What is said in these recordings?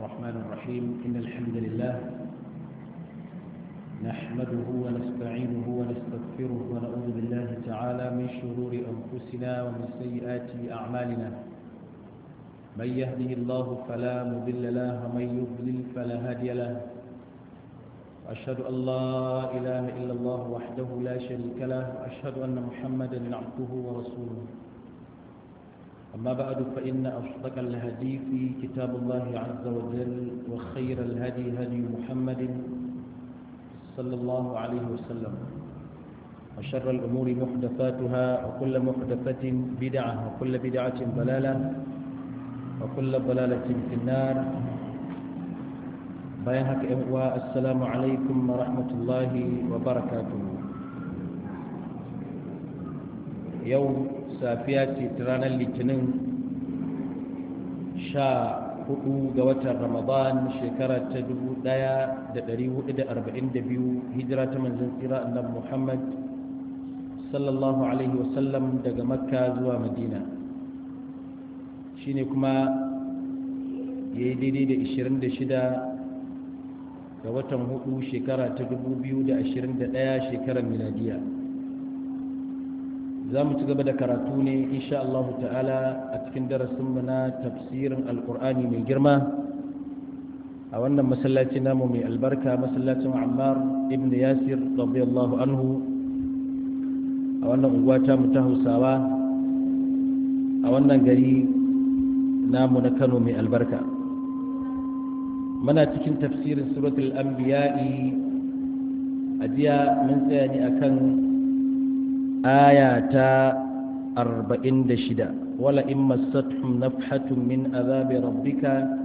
الرحمن الرحيم إن الحمد لله نحمده ونستعينه ونستغفره ونعوذ بالله تعالى من شرور أنفسنا ومن سيئات أعمالنا من يهده الله فلا مضل له ومن يضلل فلا هادي له وأشهد أن لا إله إلا الله وحده لا شريك له وأشهد أن محمدا عبده ورسوله أما بعد فإن أصدق الهدي في كتاب الله عز وجل وخير الهدي هدي محمد صلى الله عليه وسلم وشر الأمور محدثاتها وكل محدثة بدعة وكل بدعة ضلالة وكل ضلالة في النار بيانك والسلام عليكم ورحمة الله وبركاته يوم safiya ce ta ranar litinin sha hudu ga watan ramadan shekara ta dubu daya da dari hudu da arba'in da biyu hijira ta manzan tsira annabi muhammad sallallahu alaihi wasallam daga makka zuwa madina shine kuma ya yi daidai da ishirin da shida ga watan hudu shekara ta dubu biyu da ashirin da daya shekarar miladiya za mu ci gaba da karatu ne insha Allah ta'ala a cikin darasinmu na tafsirin alkur'ani mai girma a wannan masallaci namu mai albarka masallacin ammar ibn yasir radiyallahu anhu a wannan unguwa ta mu ta hausawa a wannan gari namu na kano mai albarka muna cikin tafsirin suratul anbiya'i a jiya mun tsaya ne akan آية أربعين دشدا ولئن مستهم نفحة من عذاب ربك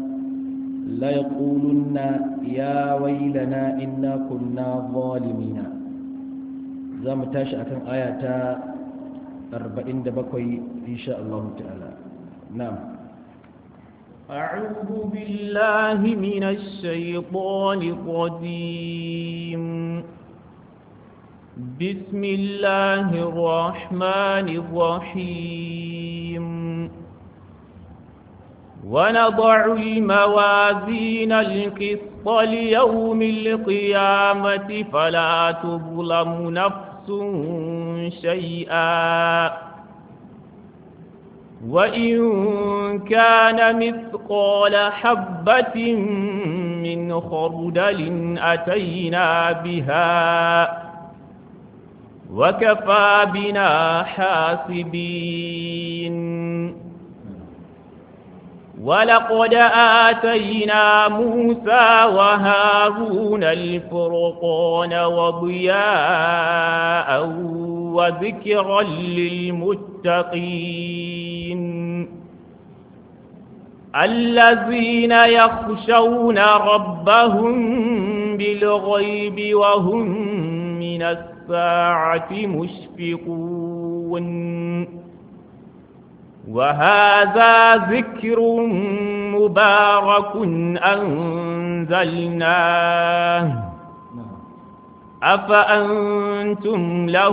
ليقولن يا ويلنا إنا كنا ظالمين زم تاش أكن آية أربعين دبكوي إن شاء الله تعالى نعم أعوذ بالله من الشيطان الرجيم بسم الله الرحمن الرحيم ونضع الموازين القسط ليوم القيامة فلا تظلم نفس شيئا وإن كان مثقال حبة من خردل أتينا بها وكفى بنا حاسبين ولقد آتينا موسى وهارون الفرقان وضياء وذكرا للمتقين الذين يخشون ربهم بالغيب وهم من السماء الساعة مشفقون وهذا ذكر مبارك أنزلناه أفأنتم له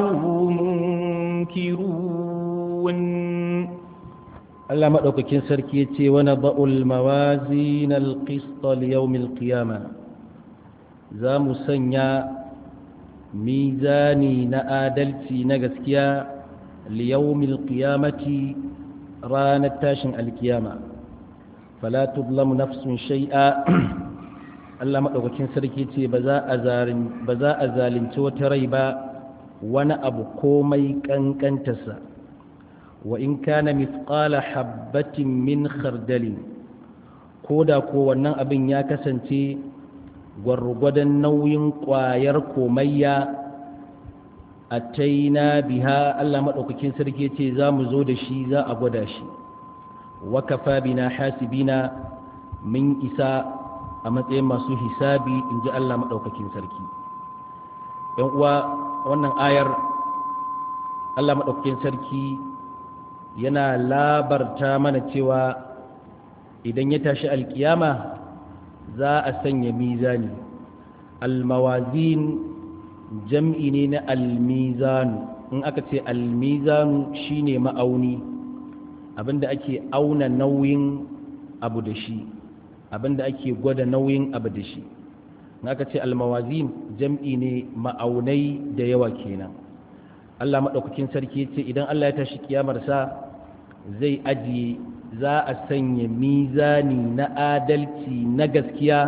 منكرون Allah maɗaukakin sarki ya ce wani ba'ul mawazi na alƙista liyaumin ƙiyama za mu sanya mizani na adalci na gaskiya liyawmil qiyamati ranar tashin alkiyama fala tuzlamu nafsun shay'a Allah madaukakin sarki ce ba za a ba za a zalunci wata rai ba wani abu komai kankantarsa wa in kana mithqala habbatin min khardalin koda ko wannan abin ya kasance gwargwadon nauyin ƙwayar komayya a taina biha Allah maɗaukakin sarki ce za mu zo da shi za a gwada shi wakafa bina hasibina min isa a matsayin masu hisabi in ji Allah maɗaukakin sarki ‘yan uwa wannan ayar Allah maɗaukakin sarki yana labarta mana cewa idan ya tashi alkiyama za a sanya mizani almawazin jam'i ne na almizanu in aka ce almizanu shine ma'auni abinda ake auna nauyin abu da shi abinda ake gwada nauyin abu da shi naka ce almawazin jam'i ne ma'aunai da yawa kenan Allah maɗaukakin sarki ce idan Allah ya tashi kiyamarsa zai ajiye za a sanya mizani na adalci na gaskiya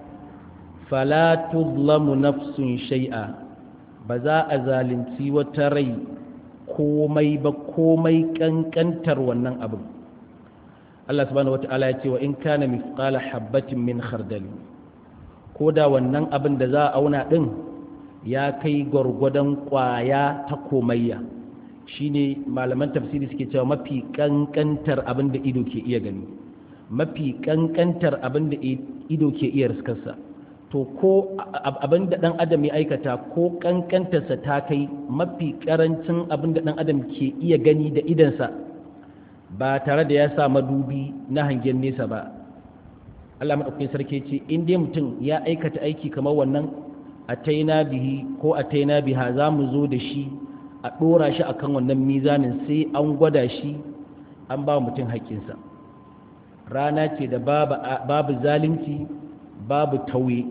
fala tuzlamu nafsun shai'a ba za a zalunci wata rai komai ba komai kankantar wannan abin Allah subhanahu wata'ala ya ce wa in kana mithqala habatin min khardal ko da wannan abin da za a auna din ya kai gwargwadon kwaya ta komayya shine malaman tafsiri suke cewa mafi kankantar abin da ido ke iya gani mafi kankantar abin da ido ke iya riskarsa to ko abin da dan adam ya aikata ko kankantarsa ta kai mafi karancin abin da dan adam ke iya gani da idansa ba tare da ya sa madubi na hangen nesa ba Allah maɗaukakin sarki ce in dai mutum ya aikata aiki kamar wannan a taina bihi ko a taina biha za mu zo da shi a ɗora shi akan wannan mizanin sai an gwada shi an ba mutum haƙƙinsa rana ce da babu zalunci babu tauye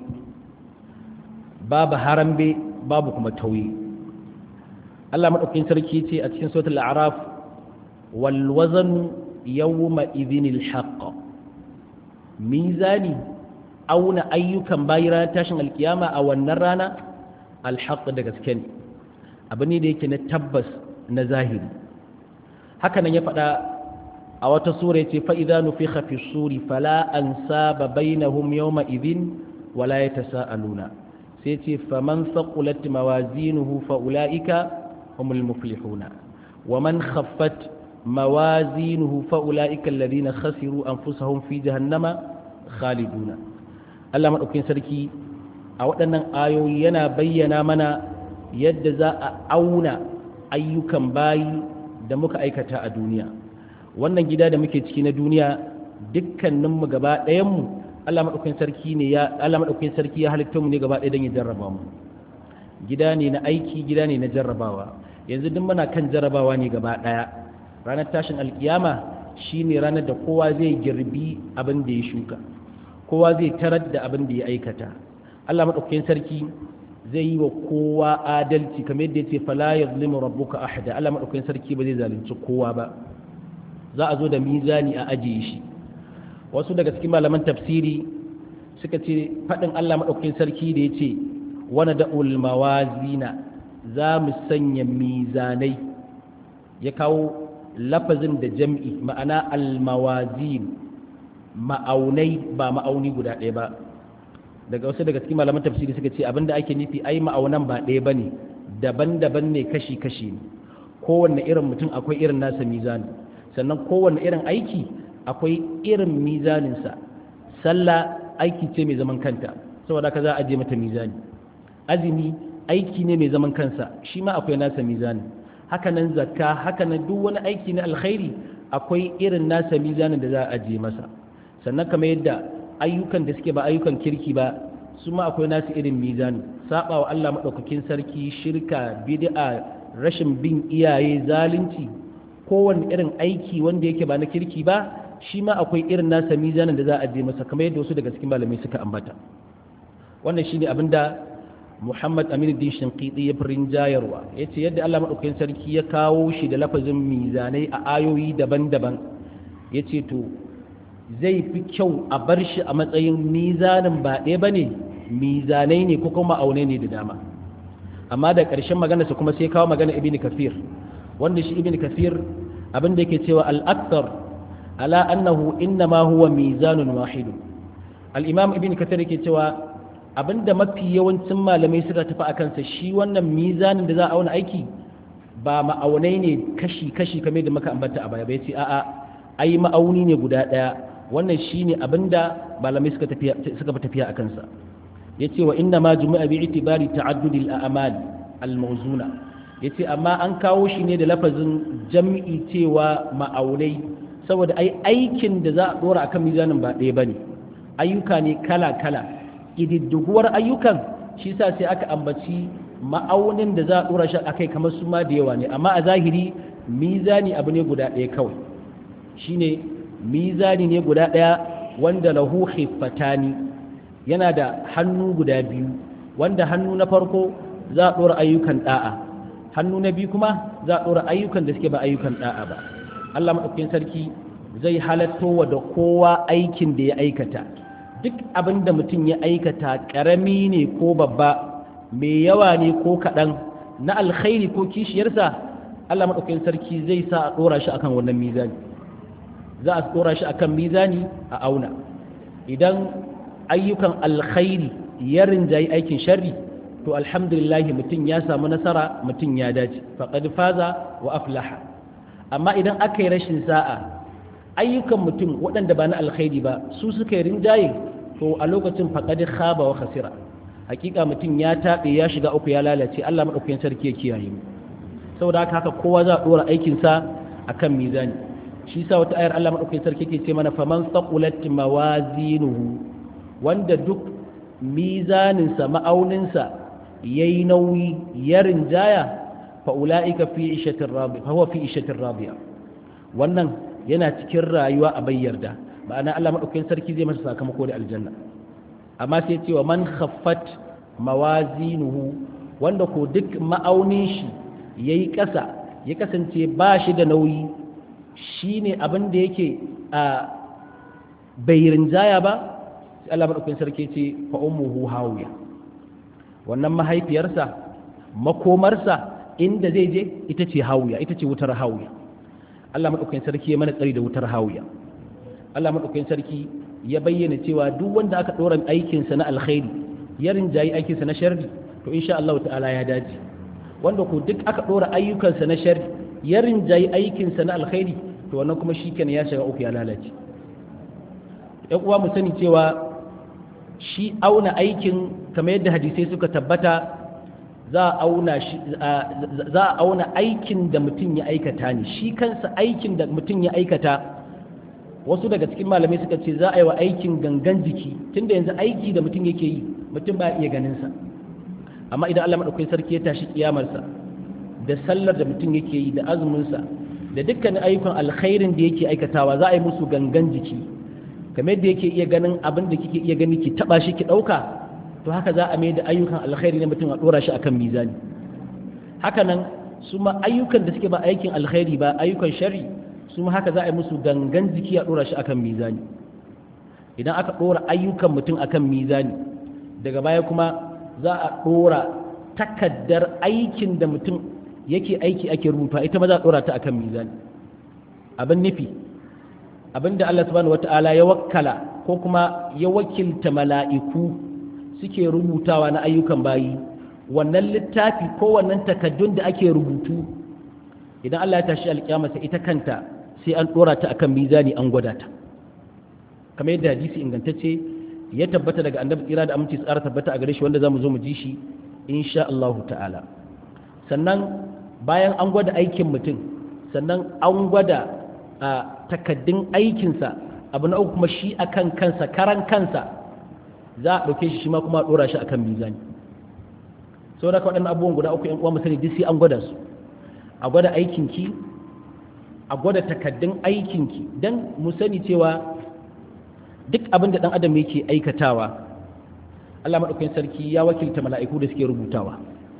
babu harambe babu kuma tauye Allah maɗaukakin sarki ce a cikin sautul araf wal wazan yawma idhinil haqq mizani auna ayyukan bayi ranar tashin alkiyama a wannan rana alhaq da gaske ne abu ne da yake na tabbas na zahiri haka nan ya faɗa a wata sura ya ce fa'iza nufi hafi suri fala an saba bainahum yawma idin wala ya ta sa'aluna sai ce faman saƙulat mawazinuhu fa'ula'ika humul muflihuna wa man khaffat mawazinuhu fa'ula'ika alladhina khasiru anfusahum fi jahannama khaliduna Allah maɗaukin sarki a waɗannan ayoyi yana bayyana mana yadda za a auna ayyukan bayi da muka aikata a duniya wannan gida da muke ciki na duniya dukkaninmu gaba ɗayanmu Allah maɗaukin sarki ne ya Allah maɗaukin sarki ya halitta mu ne gaba ɗaya don ya jarraba mu gida ne na aiki gida ne na jarrabawa yanzu duk muna kan jarrabawa ne gaba ɗaya ranar tashin alkiyama shine ranar da kowa zai girbi abin da ya shuka kowa zai tarar da abin da ya aikata Allah maɗaukakin sarki zai yi wa kowa adalci kamar yadda ya ce fala yazlimu rabbuka ahada Allah maɗaukakin sarki ba zai zalunci kowa ba za a zo da mizani a ajiye shi wasu daga cikin malaman tafsiri suka ce faɗin Allah maɗaukakin sarki da ya ce wani da'ul mawazina za mu sanya mizanai ya kawo lafazin da jam'i ma'ana almawazin ma'aunai ba ma'auni guda ɗaya ba daga wasu daga cikin malaman tafsiri suka ce abinda ake nufi ai ma'aunan ba ɗaya ba ne daban-daban ne kashi-kashi ne kowanne irin mutum akwai irin nasa mizani sannan kowanne irin aiki akwai irin mizaninsa sallah aiki ce mai zaman kanta saboda ka za a je mata mizani azumi aiki ne mai zaman kansa shi ma akwai nasa mizani hakanan zakka hakanan duk wani aiki na alkhairi akwai irin nasa mizanin da za a ajiye masa sannan kamar yadda ayyukan da suke ba ayyukan kirki ba su ma akwai nasu irin mizani saba wa Allah madaukakin sarki shirka bid'a rashin bin iyaye zalunci kowanne irin aiki wanda yake ba na kirki ba shi ma akwai irin nasa mizanin da za a ajiye masa kamar yadda wasu daga cikin malamai suka ambata wannan shine abinda Muhammad Aminu Din Shinqiti ya firin jayarwa ya ce yadda Allah maɗaukakin sarki ya kawo shi da lafazin mizanai a ayoyi daban-daban ya ce to zai fi kyau a bar shi a matsayin mizanin ba ɗaya ba ne mizanai ne ko kuma aune ne da dama amma da ƙarshen maganarsa kuma sai kawo magana ibn kafir wanda shi ibn kafir abin da yake cewa al-akthar ala annahu innama huwa mizanun wahidun al-imam ibn kafir yake cewa abinda mafi yawancin malamai suka tafi a kansa shi wannan mizanin da za a auna aiki ba ma'aunai ne kashi-kashi kamar da muka ambata a baya bai ce a'a ai ma'auni ne guda ɗaya wannan shi ne abinda malamai suka fi tafiya a kansa ya ce wa inna ma jumi'a bi itibari ta'addudil a'mal al-mawzuna ya ce amma an kawo shi ne da lafazin jam'i cewa ma'aunai saboda ai aikin da za a dora akan mizanin ba ɗaya bane ayyuka ne kala-kala ƙididdiguwar ayyukan shi sa sai aka ambaci ma'aunin da za a ɗora shi a kai kamar su ma da yawa ne amma a zahiri mizani abu ne guda ɗaya kawai shi ne mizani ne guda ɗaya wanda lahu khiffatani yana da hannu guda biyu wanda hannu na farko za a ɗora ayyukan ɗa'a hannu na biyu kuma za a ɗora ayyukan da suke ba ayyukan ɗa'a ba Allah maɗaukakin sarki zai halatto wa da kowa aikin da ya aikata duk abin da mutum ya aikata ƙarami ne ko babba mai yawa ne ko kaɗan na alkhairi ko kishiyarsa Allah maɗaukakin sarki zai sa a ɗora shi akan wannan mizani za a ɗora shi akan mizani a auna idan ayyukan alkhairi ya rinjayi aikin sharri to alhamdulillah mutum ya samu nasara mutum ya dace faqad faza wa aflaha amma idan aka yi rashin sa'a ayyukan mutum waɗanda ba na alkhairi ba su suka yi rinjaye to a lokacin faqad khaba wa khasira hakika mutum ya taɓe ya shiga uku ya lalace Allah madaukakin sarki ya kiyaye mu saboda haka haka kowa za a dora aikin sa akan mizani shi sa wata ayar Allah madaukakin sarki ke ce mana faman saqulat mawazinuhu wanda duk mizaninsa ma'auninsa ya yi nauyi ya rinjaya fa'ula'ika fi ishatin rabiya fa fi ishatin rabiya wannan yana cikin rayuwa a bayyarda ma'ana Allah maɗaukakin sarki zai masa sakamako da aljanna amma sai ce wa man khaffat mawazinuhu wanda ko duk ma'aunin shi yayi ƙasa ya kasance ba shi da nauyi shine abin da yake a bai rinjaya ba sai Allah maɗaukakin sarki ce fa ummuhu hawiya wannan mahaifiyarsa makomarsa inda zai je ita ce hawiya ita ce wutar hawiya Allah maɗaukakin sarki ya mana tsari da wutar hawiya Allah maɗaukakin sarki ya bayyana cewa duk wanda aka ɗora aikinsa na alkhairi ya rinjayi aikinsa na sharri to insha Allah ta'ala ya dace wanda ko duk aka ɗora ayyukansa na sharri ya rinjayi aikinsa na alkhairi to wannan kuma shikenan ya shiga uku ya lalace ƴan uwa mu sani cewa shi auna aikin kamar yadda hadisai suka tabbata za a auna shi za a auna aikin da mutum ya aikata ne shi kansa aikin da mutum ya aikata wasu daga cikin malamai suka ce za a yi wa aikin gangan jiki tunda yanzu aiki da mutum yake yi mutum ba iya ganin sa amma idan Allah madaukakin sarki ya tashi kiyamarsa da sallar da mutum yake yi da azumin sa da dukkanin ayyukan alkhairin da yake aikatawa za a yi musu gangan jiki kamar yadda yake iya ganin abin da kike iya gani ki taba shi ki dauka to haka za a mai da ayyukan alkhairi na mutum a dora shi akan mizani haka nan su ma ayyukan da suke ba aikin alkhairi ba ayyukan shari su ma haka za a yi musu gangan jiki a dora shi akan mizani idan aka dora ayyukan mutum akan mizani daga baya kuma za a dora takaddar aikin da mutum yake aiki ake rubuta ita ma za a dora ta akan mizani abin nufi abinda Allah subhanahu wata'ala ya wakkala ko kuma ya wakilta mala'iku suke rubutawa na ayyukan bayi wannan littafi ko wannan takaddun da ake rubutu idan Allah ya tashi alƙiyama sai ita kanta sai an dora ta akan mizani an gwada ta kamar yadda hadisi ingantacce ya tabbata daga annabi tsira da aminci tsara tabbata a gare shi wanda zamu zo mu ji shi insha Allah ta'ala sannan bayan an gwada aikin mutum sannan an gwada a takaddun aikinsa abu na uku kuma shi akan kansa karan kansa za a ɗauke shi shi ma kuma a ɗora shi akan mizani sau da waɗannan abubuwan guda uku ‘yan uwa musani duk sai an gwada su a gwada aikinki a gwada takaddun aikinki don mu sani cewa duk abin da ɗan adam yake aikatawa Allah maɗaukakin sarki ya wakilta mala'iku da suke rubutawa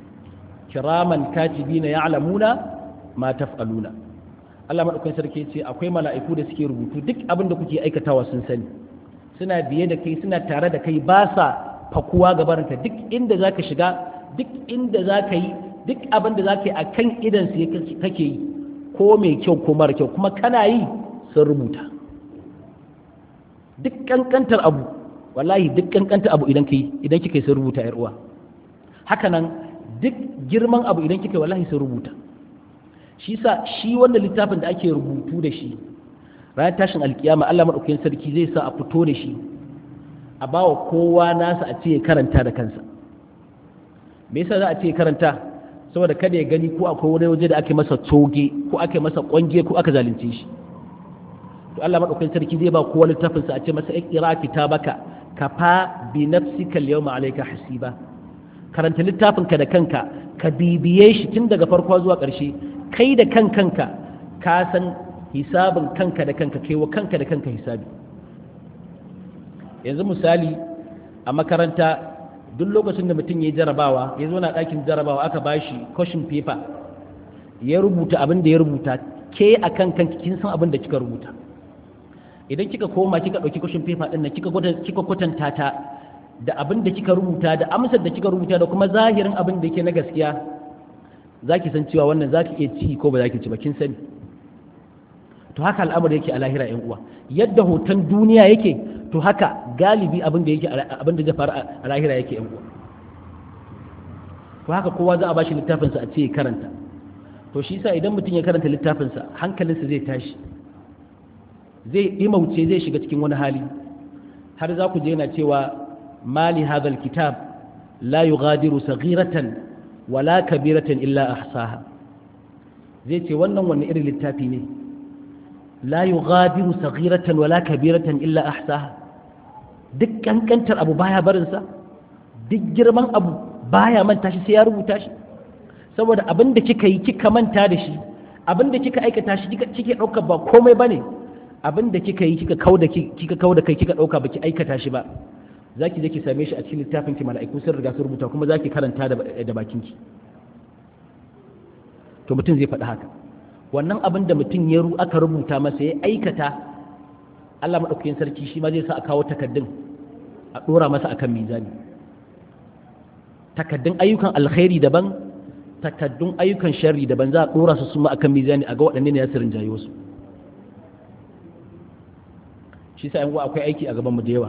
kiraman katibina ya'lamuna ma taf'aluna Allah maɗaukakin sarki ce akwai mala'iku da suke rubutu duk abin da kuke aikatawa sun sani suna biye da kai suna tare da kai ba sa fakuwa gabarinka duk inda za ka shiga duk inda za ka yi duk abin da za ka yi a kan idansu kake yi ko mai kyau ko mara kyau kuma kana yi sun rubuta duk kankantar abu wallahi duk kankantar abu idan ka yi idan kika yi sun rubuta yar uwa haka nan duk girman abu idan kika yi wallahi sun rubuta shi sa shi wannan littafin da ake rubutu da shi ranar tashin alkiyama Allah maɗaukakin sarki zai sa a fito da shi a ba wa kowa nasa a ce ya karanta da kansa me yasa za a ce karanta saboda kada ya gani ko akwai wani waje da ake masa toge ko ake masa kwange ko aka zalunce shi to Allah maɗaukakin sarki zai ba kowa littafin sa a ce masa ikra kitabaka kafa bi nafsika al-yawma alayka hasiba karanta littafin ka da kanka ka bibiye shi tun daga farko zuwa ƙarshe kai da kan kanka ka san hisabin kanka da kanka kai wa kanka da kanka hisabi yanzu misali a makaranta duk lokacin da mutum ya yi jarabawa ya zo na ɗakin jarabawa aka ba shi kwashin paper ya rubuta abin da ya rubuta ke a kan kanki kin san abin da kika rubuta idan kika koma kika ɗauki kwashin paper ɗin nan kika kwatanta ta da abin da kika rubuta da amsar da kika rubuta da kuma zahirin abin da yake na gaskiya za ki san cewa wannan za ki iya ci ko ba za ki ci ba kin sani to haka al'amari yake a lahira yan uwa yadda hoton duniya yake to haka galibi abin da yake abin da zai faru a lahira yake yan uwa to haka kowa za a bashi littafinsa a ce ya karanta to shi yasa idan mutum ya karanta littafinsa hankalinsa zai tashi zai imauce zai shiga cikin wani hali har za ku je yana cewa mali hadal kitab la yughadiru saghiratan wala kabiratan illa ahsaha zai ce wannan wani irin littafi ne la yughadiru saghiratan wala kabiratan illa ahsaha duk kankantar abu baya barinsa duk girman abu baya manta shi sai ya rubuta shi saboda abin da kika yi kika manta da shi abin da kika aikata shi kike ɗauka ba komai bane abin da kika yi kika kauda kika kauda kai kika ɗauka baki aikata shi ba zaki je ki same shi a cikin littafin ki mala'iku sun riga sun rubuta kuma zaki karanta da bakin ki to mutum zai faɗi haka wannan abin da mutum ya aka rubuta masa ya aikata Allah maɗaukakin sarki shi ma zai sa a kawo takaddun a ɗora masa akan mizani takaddun ayyukan alkhairi daban takaddun ayyukan sharri daban za a ɗora su suma akan mizani a ga waɗanne ne ya sirin jayo su shi sa yan akwai aiki a gaban mu da yawa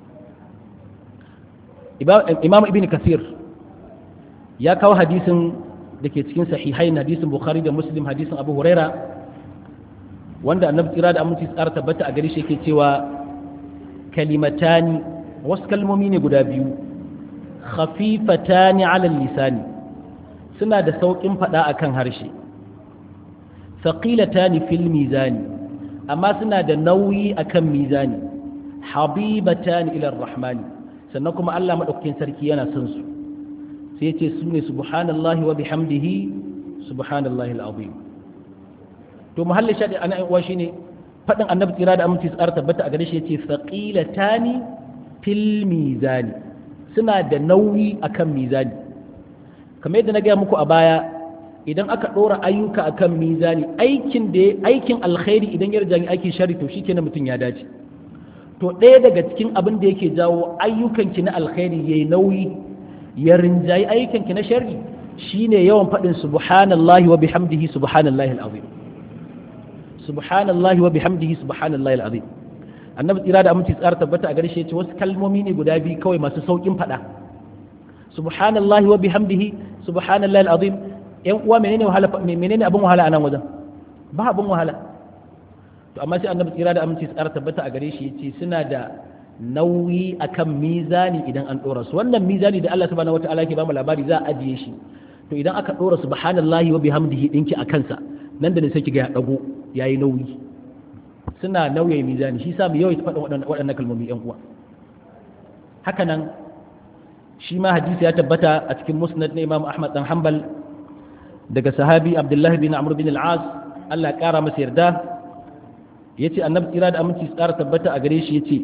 imam ibn kasir ya kawo hadisin da ke cikin sahihain hadisin bukhari da muslim hadisin abu huraira wanda annabi tsira da aminci tsara tabbata a gari shi yake cewa kalimatani wasu kalmomi ne guda biyu khafifatani ala lisani suna da sauƙin faɗa akan harshe thaqilatani fil mizani amma suna da nauyi akan mizani habibatani ila rahmani sannan kuma Allah madaukakin sarki yana son su sai ya ce su ne subhanallahi wa bihamdihi subhanallahi al'azim to muhalli shaɗi ana yan uwa shine faɗin annabi tsira da aminci tsara tabbata a gare shi yace thaqilatani fil mizani suna da nauyi akan mizani kamar yadda na gaya muku a baya idan aka ɗora ayyuka akan mizani aikin da aikin alkhairi idan ya rajani aikin shari to shikenan mutum ya dace to ɗaya daga cikin abin da yake jawo ayyukanki na alkhairi yayi nauyi ya rinjayi ayyukanki na sharri shine yawan faɗin subhanallahi wa bihamdihi subhanallahi alazim subhanallahi wa bihamdihi subhanallahi alazim annabi tsira da aminci tsara tabbata a gare shi yace wasu kalmomi ne guda biyu kawai masu saukin faɗa subhanallahi wa bihamdihi subhanallahi alazim yan uwa menene wahala menene abin wahala anan wajen ba abin wahala to amma sai annabi tsira da aminci tsara tabbata a gare shi yace suna da nauyi akan mizani idan an dora su wannan mizani da Allah subhanahu wataala yake ba mu labari za a ajiye shi to idan aka dora subhanallahi wa bihamdihi dinki a kansa nan da ne sai kiga ya dago yayi nauyi suna nauye mizani shi sa mu yawaita faɗin waɗannan kalmomi yan uwa haka nan shi ma hadisi ya tabbata a cikin musnad na Imam Ahmad dan Hanbal daga sahabi Abdullahi bin Amr bin al-As Allah ya kara masa yarda yace annabi tsira da aminci tsara tabbata a gare shi yace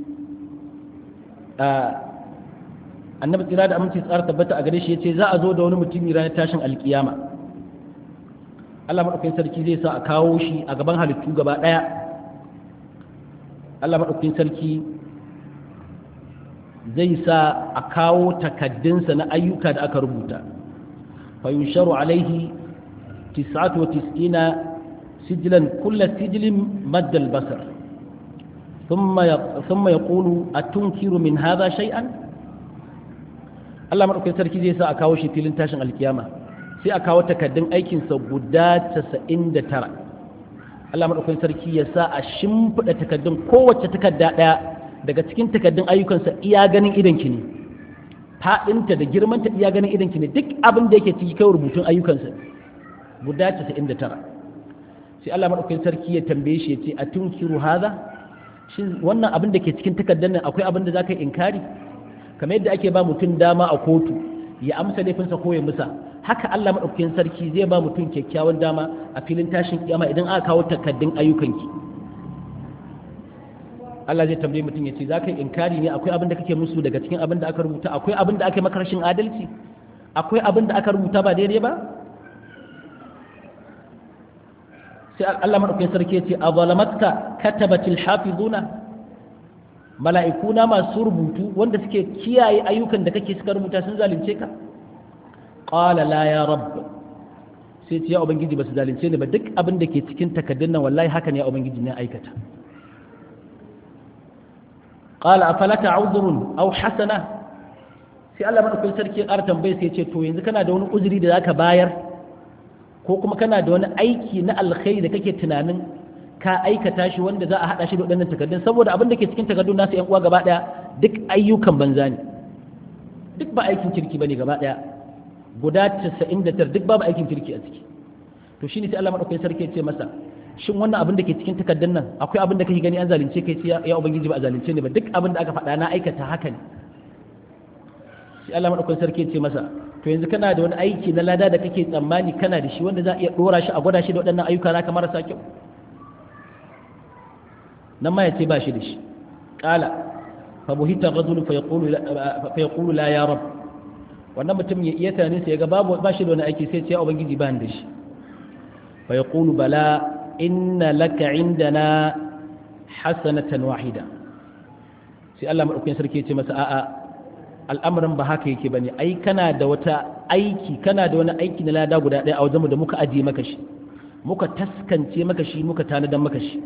annabi tsira da aminci tsara tabbata a gare shi yace za a zo da wani mutumi ranar tashin alkiyama Allah madaukakin sarki zai sa a kawo shi a gaban halittu gaba daya Allah madaukakin sarki zai sa a kawo takaddunsa na ayyuka da aka rubuta fa yunsharu alaihi 99 سجلا كل سجل مد البصر ثم ثم يقول أتنكر من هذا شيئا Allah maɗaukakin sarki zai sa a kawo shi filin tashin alkiyama sai a kawo takaddun aikinsa guda 99 Allah maɗaukakin sarki ya sa a shimfiɗa takaddun kowace takadda ɗaya daga cikin takaddun ayyukansa iya ganin idanki ne faɗinta da girmanta iya ganin idanki ne duk abin da yake ciki kai rubutun ayyukansa guda 99 sai Allah madaukakin sarki ya tambaye shi ya ce a tunkiru haza shin wannan abin da ke cikin takardar nan akwai abin da za ka yi inkari kamar yadda ake ba mutum dama a kotu ya amsa laifinsa ko ya musa haka Allah madaukakin sarki zai ba mutum kyakkyawan dama a filin tashin kiyama idan aka kawo takardun ayyukanki Allah zai tambaye mutum ya ce za ka yi inkari ne akwai abin da kake musu daga cikin abin da aka rubuta akwai abin da aka maka rashin adalci akwai abin da aka rubuta ba daidai ba sai Allah madaukakin sarki ya ce a zalamatka katabatil hafizuna mala'ikuna masu rubutu wanda suke kiyaye ayyukan da kake suka rubuta sun zalunce ka qala la ya rabb sai ce ya ubangiji ba su zalunce ni ba duk abin da ke cikin takaddun nan wallahi haka ne ya ubangiji ne aikata qala afalaka uzrun aw hasana sai Allah madaukakin sarki ya ƙara tambaye sai ya ce to yanzu kana da wani uzuri da zaka bayar ko kuma kana da wani aiki na alkhairi da kake tunanin ka aikata shi wanda za a haɗa shi da waɗannan takardun saboda abin da ke cikin takardun nasu ‘yan uwa gaba ɗaya duk ayyukan banza ne duk ba aikin kirki ba ne gaba ɗaya guda casa'in da tar duk babu aikin kirki a ciki to shine sai Allah maɗaukakin sarki ya ce masa shin wannan abin da ke cikin takardun nan akwai abin da kake gani an zalunce kai sai ya ubangiji ba a zalunce ne ba duk abin da aka faɗa na aikata haka ne sai Allah maɗaukakin sarki ya ce masa to yanzu kana da wani aiki na lada da kake tsammani kana da shi wanda za a iya ɗora shi a gwada shi da waɗannan ayyuka naka marasa kyau nan ma ya ce ba shi da shi ƙala fabuhita rajulu fa yaqulu la ya rab wannan mutum ya iya tunanin sai ga babu ba shi da wani aiki sai ce ya ubangiji ba da shi fa yaqulu bala inna laka indana hasanatan wahida sai Allah madaukakin sarki ya ce masa a'a al'amarin ba haka yake bane ai kana da wata aiki kana da wani aiki na lada guda ɗaya a wajenmu da muka ajiye maka shi muka taskance maka shi muka tanadan maka shi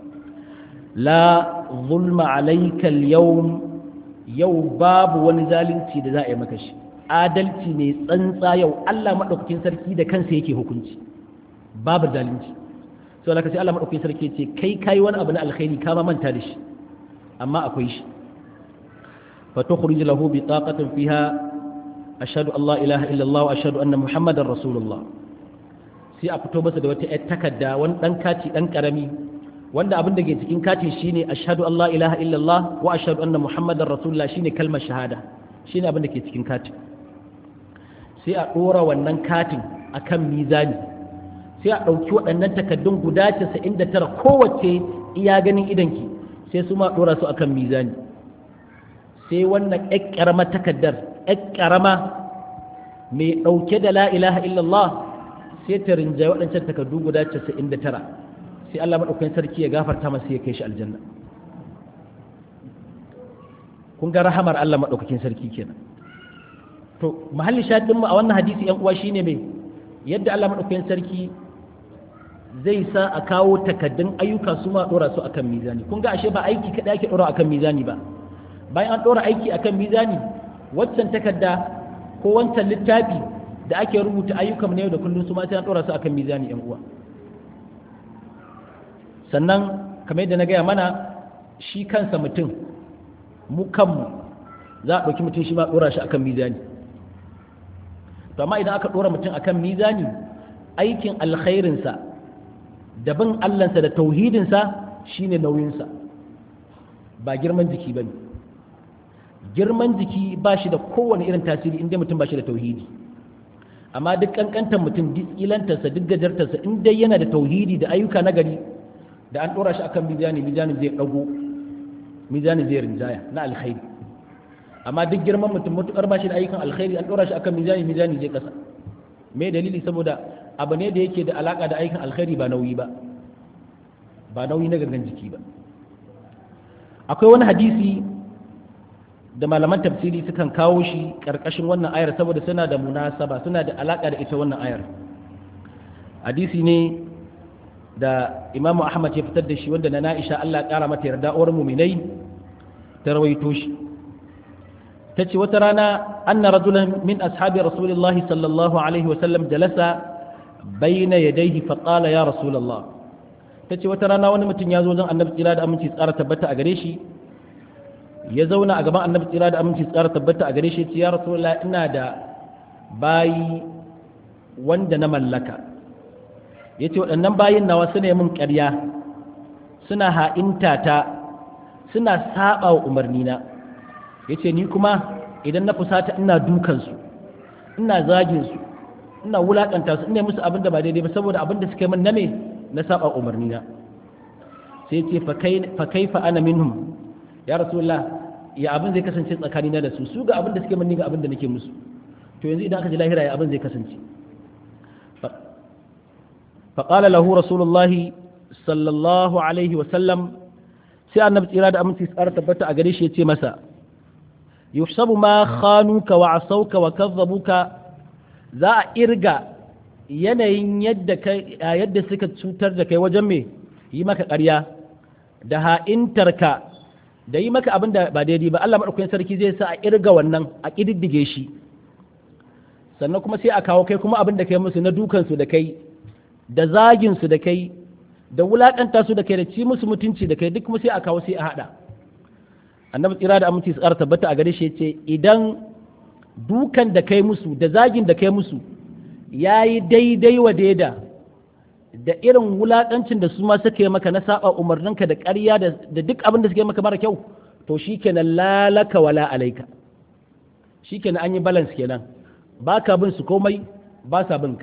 la zulma alayka al-yawm yau babu wani zalunci da za a yi maka shi adalci ne tsantsa yau Allah madaukakin sarki da kansa yake hukunci babu zalunci sai Allah sai Allah madaukakin sarki ce kai kai wani abu na alkhairi ka ma manta da shi amma akwai shi fa tukhrij lahu bitaqatan fiha ashhadu an la ilaha illa Allah wa ashhadu anna muhammadar rasulullah sai a fito masa da wata ƴar takarda wani dan kati dan karami wanda abin da ke cikin katin shine ashhadu an la ilaha illallah wa ashhadu anna muhammadar rasulullah shine kalmar shahada shine abin da ke cikin katin sai a dora wannan katin akan mizani sai a ɗauki waɗannan takaddun guda 99 kowace iya ganin idanki sai su ma dora su akan mizani sai wannan ƴar ƙaramar takaddar ƴar ƙarama mai ɗauke da la ilaha illallah sai ta rinjaye waɗancan takaddu guda 99 sai Allah maɗaukakin sarki ya gafarta masa ya kai shi aljanna kun ga rahamar Allah maɗaukakin sarki kenan to mahalli shahidin mu a wannan hadisi yan uwa shine mai yadda Allah maɗaukakin sarki zai sa a kawo takaddun ayyuka su ma ɗora su akan mizani kun ga ashe ba aiki kaɗai ake ɗora akan mizani ba bayan an ɗora aiki akan mizani waccan takadda ko wancan littafi da ake rubuta ayyukan na yau da kullum su ma sai an ɗora su akan mizani yan uwa sannan kamar yadda na gaya mana shi kansa mutum mu kanmu za a ɗauki mutum shi ma ɗora shi akan mizani to amma idan aka ɗora mutum akan mizani aikin alkhairinsa da bin allansa da tauhidinsa shine nauyinsa ba girman jiki ba ne girman jiki ba shi da kowane irin tasiri inda mutum ba shi da tauhidi amma duk kankantar mutum duk ilantarsa duk gajartarsa in dai yana da tauhidi da ayyuka na gari da an ɗora shi akan mizani mizani zai ɗago mizani zai rinjaya na alkhairi amma duk girman mutum matuƙar ba shi da ayyukan alkhairi an ɗora shi akan mizani mizani zai ƙasa me dalili saboda abu ne da yake da alaƙa da ayyukan alkhairi ba nauyi ba ba nauyi na gangan jiki ba akwai wani hadisi da malaman tafsiri sukan kawo shi ƙarƙashin wannan ayar saboda suna da munasaba suna da alaƙa da ita wannan ayar hadisi ne da imamu ahmad ya fitar da shi wanda na na'isha allah ƙara mata yarda uwar muminai ta rawaito shi ta ce wata rana anna rajulan min ashabi rasulillahi sallallahu alaihi wasallam jalasa bayna yadayhi fa qala ya rasulullah ta ce wata rana wani mutum ya zo zan annabi tsira da aminci tsara tabbata a gare shi ya zauna a gaban annabi tsira da aminci tsara tabbata a gare shi ya ce ya rasulullah ina da bayi wanda na mallaka ya ce waɗannan bayin nawa suna yi min ƙarya suna ha'inta ta suna saɓa wa umarnina ya ce ni kuma idan na fusata ina dukansu ina zaginsu ina wulaƙanta su ina musu abin da ba daidai ba saboda abin da suka yi min na me na saɓa umarnina sai ce fa kaifa ana minhum ya rasulullah ya abin zai kasance tsakanina da su su ga abin da suke mani ga abin da nake musu to yanzu idan aka ji lahira ya abin zai kasance فقال له رسول الله صلى الله عليه وسلم sai annabi tsira da aminci tsara tabbata a gare shi ya ce masa yuhsabu ma khanuka wa asauka wa kazzabuka za a irga yanayin yadda kai yadda suka cutar da kai wajen me yi maka ƙarya da ha'intarka da yi maka abin da ba daidai ba Allah madaukakin sarki zai sa a irga wannan a kididdige shi sannan kuma sai a kawo kai kuma abin da kai musu na dukansu da kai da zagin su da kai da wulakanta su da kai da ci musu mutunci da kai duk kuma sai a kawo sai a hada annabi tsira da aminci su tabbata a gare shi yace idan dukan da kai musu da zagin da kai musu yayi daidai wa daida da irin wulakancin da su ma suka yi maka na saba umarninka da ƙarya da duk abin da suka yi maka mara kyau to shikenan lalaka wala alaika shikenan an yi balance kenan baka bin su komai ba sa bin ka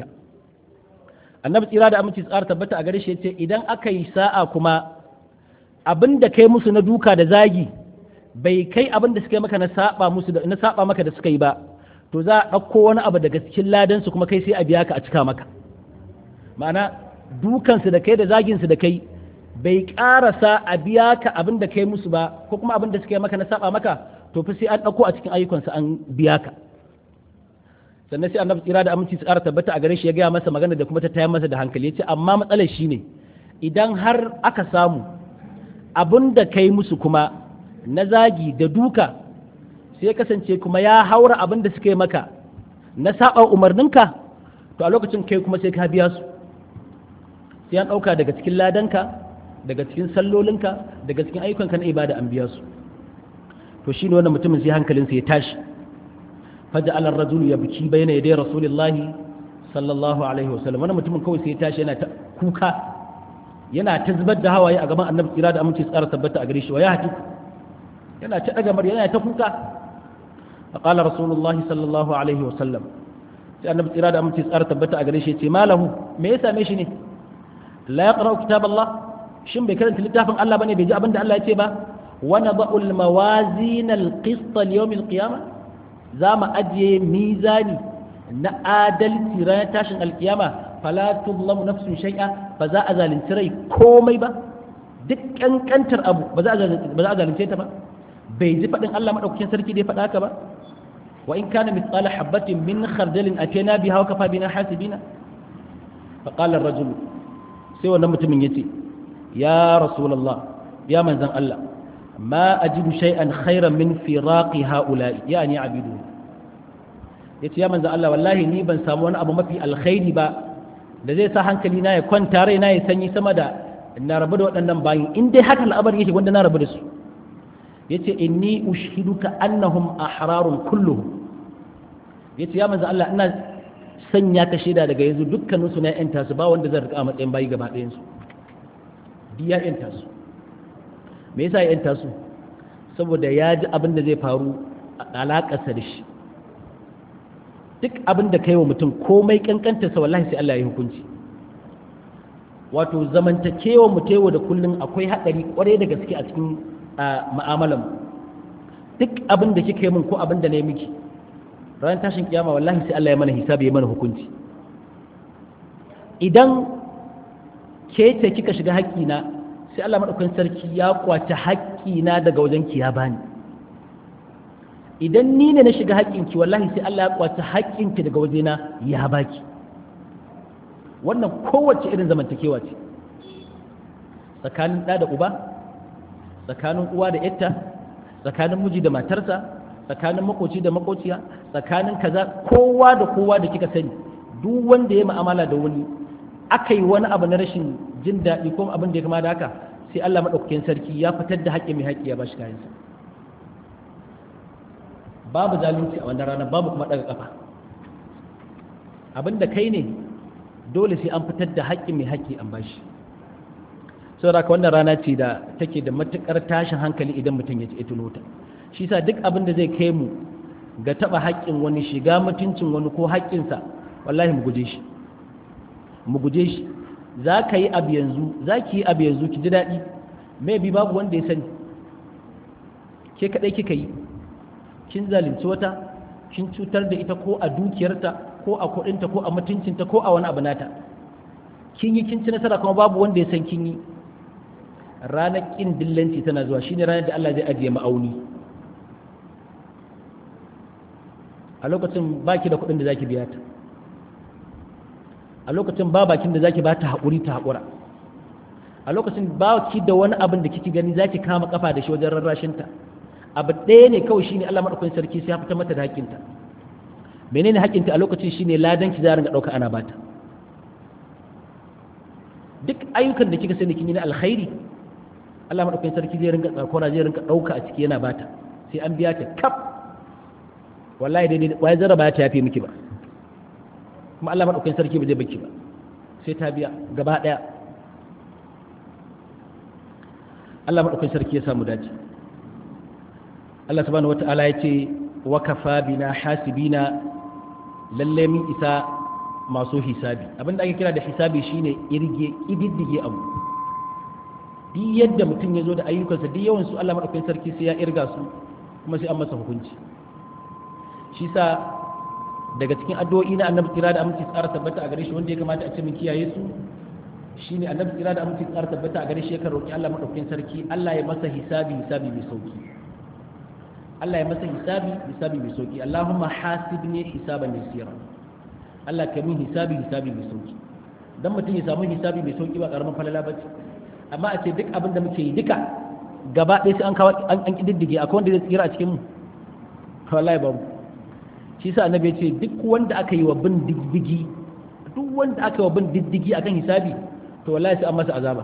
annabi tsira da aminci tsara tabbata a gare shi yace idan aka yi sa'a kuma abin da kai musu na duka da zagi bai kai abin da suka yi maka na saba musu da na saba maka da suka yi ba to za a ɗauko wani abu daga cikin ladan su kuma kai sai a biya ka a cika maka ma'ana dukan su da kai da zagin su da kai bai karasa a biya ka abin da kai musu ba ko kuma abin da suka yi maka na saba maka to fa sai an ɗauko a cikin ayyukansu an biya ka sannan sai annabi tsira da aminci su ƙara tabbata a gare shi ya gaya masa magana da kuma ta tayar masa da hankali ya ce amma matsalar shi ne idan har aka samu abin da kai musu kuma na zagi da duka sai kasance kuma ya haura abin da suka yi maka na saba umarninka to a lokacin kai kuma sai ka biya su sai an ɗauka daga cikin ladanka daga cikin sallolinka daga cikin ayyukanka na ibada an biya su to shine wannan mutumin sai hankalinsa ya tashi فجعل الرجل يبكي بين يدي رسول الله صلى الله عليه وسلم wannan mutumin kawai sai ya tashi yana ta kuka yana ta zubar da hawaye a gaban annabi tsira da aminci tsara tabbata a gare shi wa ya hati yana ta daga murya yana ta kuka فقال رسول الله صلى الله عليه وسلم sai annabi tsira da aminci tsara tabbata a gare shi ce malahu me ya same shi ne la yaqra kitab Allah shin bai karanta littafin Allah bane bai ji abin da Allah ya ce ba wa nada'u al-mawazin al-qist li-yawm al-qiyamah za mu ajiye mizani na adalci ranar tashin alkiyama fala tuzlamu nafsun shay'a ba za a zalunci rai komai ba duk kankantar abu ba za a zalunce ta ba bai ji faɗin Allah madaukakin sarki da ya faɗa haka ba wa in kana mithqala habatin min khardalin atayna biha wa kafa bina hasibina fa qala ar-rajul sai wannan mutumin yace ya rasulullah ya manzon Allah ما أجد شيئا خيرا من فراق هؤلاء يعني عبيدون yace ya manzo Allah wallahi ni ban samu wani abu mafi alkhairi ba da zai sa hankali na ya kwanta rai na ya sanyi sama da na rabu da waɗannan bayin in dai haka al'amari yake wanda na rabu da su yace inni ushhiduka annahum ahrarun kulluhum yace ya manzo Allah ina sanya ka shaida daga yanzu dukkanin su na yanta su ba wanda zan rika a matsayin bayi gaba ɗayan su biya yanta su me yasa ya yanta su saboda ya ji abin da zai faru a alaƙarsa da shi duk abin da kai wa mutum komai kankanta sa wallahi sai Allah ya hukunci wato zamantakewa mu tewa da kullun akwai haɗari kwarai da gaske a cikin mu'amalan duk abin da kika yi min ko abin da na yi miki ranar tashin kiyama wallahi sai Allah ya mana hisabi ya mana hukunci idan ke ce kika shiga haƙƙina sai Allah maɗaukakin sarki ya kwace haƙƙina daga wajen ki ya bani idan ni ne na shiga haƙƙinki wallahi sai Allah ya kwace haƙƙinki daga wajena ya baki wannan kowace irin zamantakewa ce tsakanin ɗa da uba tsakanin uwa da yatta tsakanin miji da matarsa tsakanin makoci da makociya tsakanin kaza kowa da kowa da kika sani duk wanda ya mu'amala da wani aka yi wani abu na rashin jin daɗi ko abin da ya kama da haka sai Allah maɗaukakin sarki ya fitar da haƙƙi mai haƙƙi ya ba shi kayansa babu zalunci a wannan rana babu kuma ɗaga ƙafa abin da kai ne dole sai an fitar da haƙƙi mai haƙƙi an ba shi saboda haka wannan rana ce da take da matuƙar tashin hankali idan mutum ya ci ita ta shi sa duk abin da zai kai mu ga taɓa haƙƙin wani shiga mutuncin wani ko haƙƙinsa wallahi mu guje shi mu guje shi za ka yi abu yanzu za ki yi abu yanzu ki ji daɗi maybe babu wanda ya sani ke kadai kika yi kin zalunci wata kin cutar da ita ko a dukiyarta ko a kudinta ko a mutuncinta ko a wani abu nata kin yi kin ci nasara kuma babu wanda ya san kin yi ranar kin dillanci tana zuwa shine ranar da Allah zai ajiye ma'auni a lokacin baki da kudin da zaki biya ta a lokacin ba bakin da zaki ba ta haƙuri ta haƙura a lokacin ba ki da wani abin da kike gani zaki kama kafa da shi wajen rarrashinta abu ɗaya ne kawai shine Allah madaukakin sarki sai ya fita mata da haƙƙinta menene haƙƙinta a lokacin shine ladan ki za ringa ɗauka ana bata duk ayyukan da kika sani kin yi na alkhairi Allah madaukakin sarki zai ringa tsakora zai ringa ɗauka a ciki yana bata sai an biya ta kaf wallahi dai wai zaraba ta yafe miki ba kuma Allah madaukakin sarki ba zai baki ba sai ta biya gaba ɗaya Allah madaukakin sarki ya samu dace Allah subhanahu wata'ala ya ce wa kafa bina hasibina lalle mun isa masu hisabi abinda ake kira da hisabi shine irge ididdige abu duk yadda mutum ya zo da ayyukansa duk yawan su Allah madaukakin sarki sai ya irga su kuma sai an masa hukunci shi sa daga cikin addu'o'i na annabi kira da aminci tsara tabbata a gare shi wanda ya kamata a ce mun kiyaye su shine annabi kira da aminci tsara tabbata a gare shi yakan roki Allah madaukakin sarki Allah ya masa hisabi hisabi mai sauki Allah ya masa hisabi hisabi mai sauki Allahumma hasibni hisaban yasira Allah ka min hisabi hisabi mai sauki dan mutum ya samu hisabi mai sauki ba karaman falala bace amma a ce duk abin da muke yi duka gaba ɗaya sai an kawo an kididdige akwai wanda zai tsira a cikin mu wallahi babu shi sa annabi ya ce duk wanda aka yi wa bin diddigi duk wanda aka yi wa bin diddigi akan hisabi to wallahi sai an masa azaba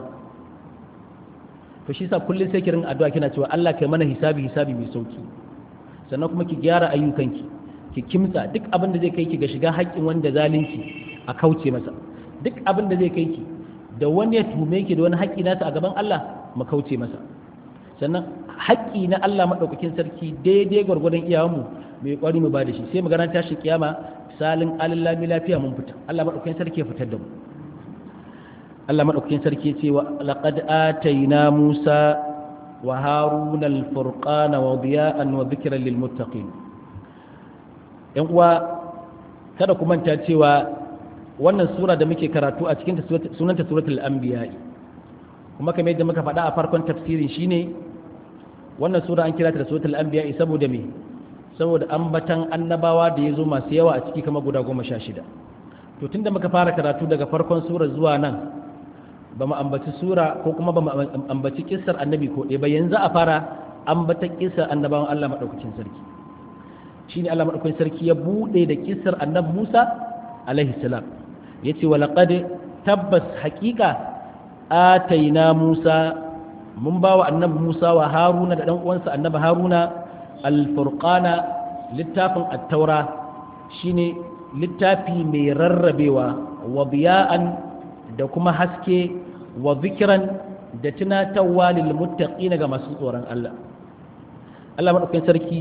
to shi sa kullum sai kirin addu'a kina cewa Allah kai mana hisabi hisabi mai sauki sannan kuma ki gyara ayyukanki ki kimtsa duk abin da zai kai ki ga shiga haƙƙin wanda zalunci a kauce masa duk abin da zai kai ki da wani ya tume ki da wani haƙƙi nasa a gaban Allah mu kauce masa sannan haƙƙi na Allah madaukakin sarki daidai gwargwadon iyawanmu mai kwari mu ba da shi sai mu garanta shi kiyama salin alillami lafiya mun fita Allah madaukakin sarki ya fitar da mu Allah madaukakin sarki ce wa laqad atayna Musa wa Haruna al-furqana wa diya'an wa dhikran lil muttaqin yan uwa kada ku manta cewa wannan sura da muke karatu a cikin sunanta suratul anbiya kuma kamar yadda muka faɗa a farkon tafsirin shine wannan sura an kira ta da suratul anbiya saboda me saboda ambatan annabawa da ya zo masu yawa a ciki kama guda goma sha shida to tunda muka fara karatu daga farkon sura zuwa nan ba mu ambaci sura ko kuma ba mu ambaci kissar annabi ko ɗaya ba yanzu a fara ambatan kissar annabawan Allah maɗaukakin sarki shine Allah maɗaukakin sarki ya buɗe da kissar annabi Musa alaihi salam yace wa laqad tabbas haqiqa ataina Musa mun bawa annabi Musa wa Haruna da dan uwansa annabi Haruna alfurqana littafin attaura shine littafi mai rarrabewa wa biya'an da kuma haske wa zikiran da tunatarwa lil muttaqina ga masu tsoron Allah Allah madaukakin sarki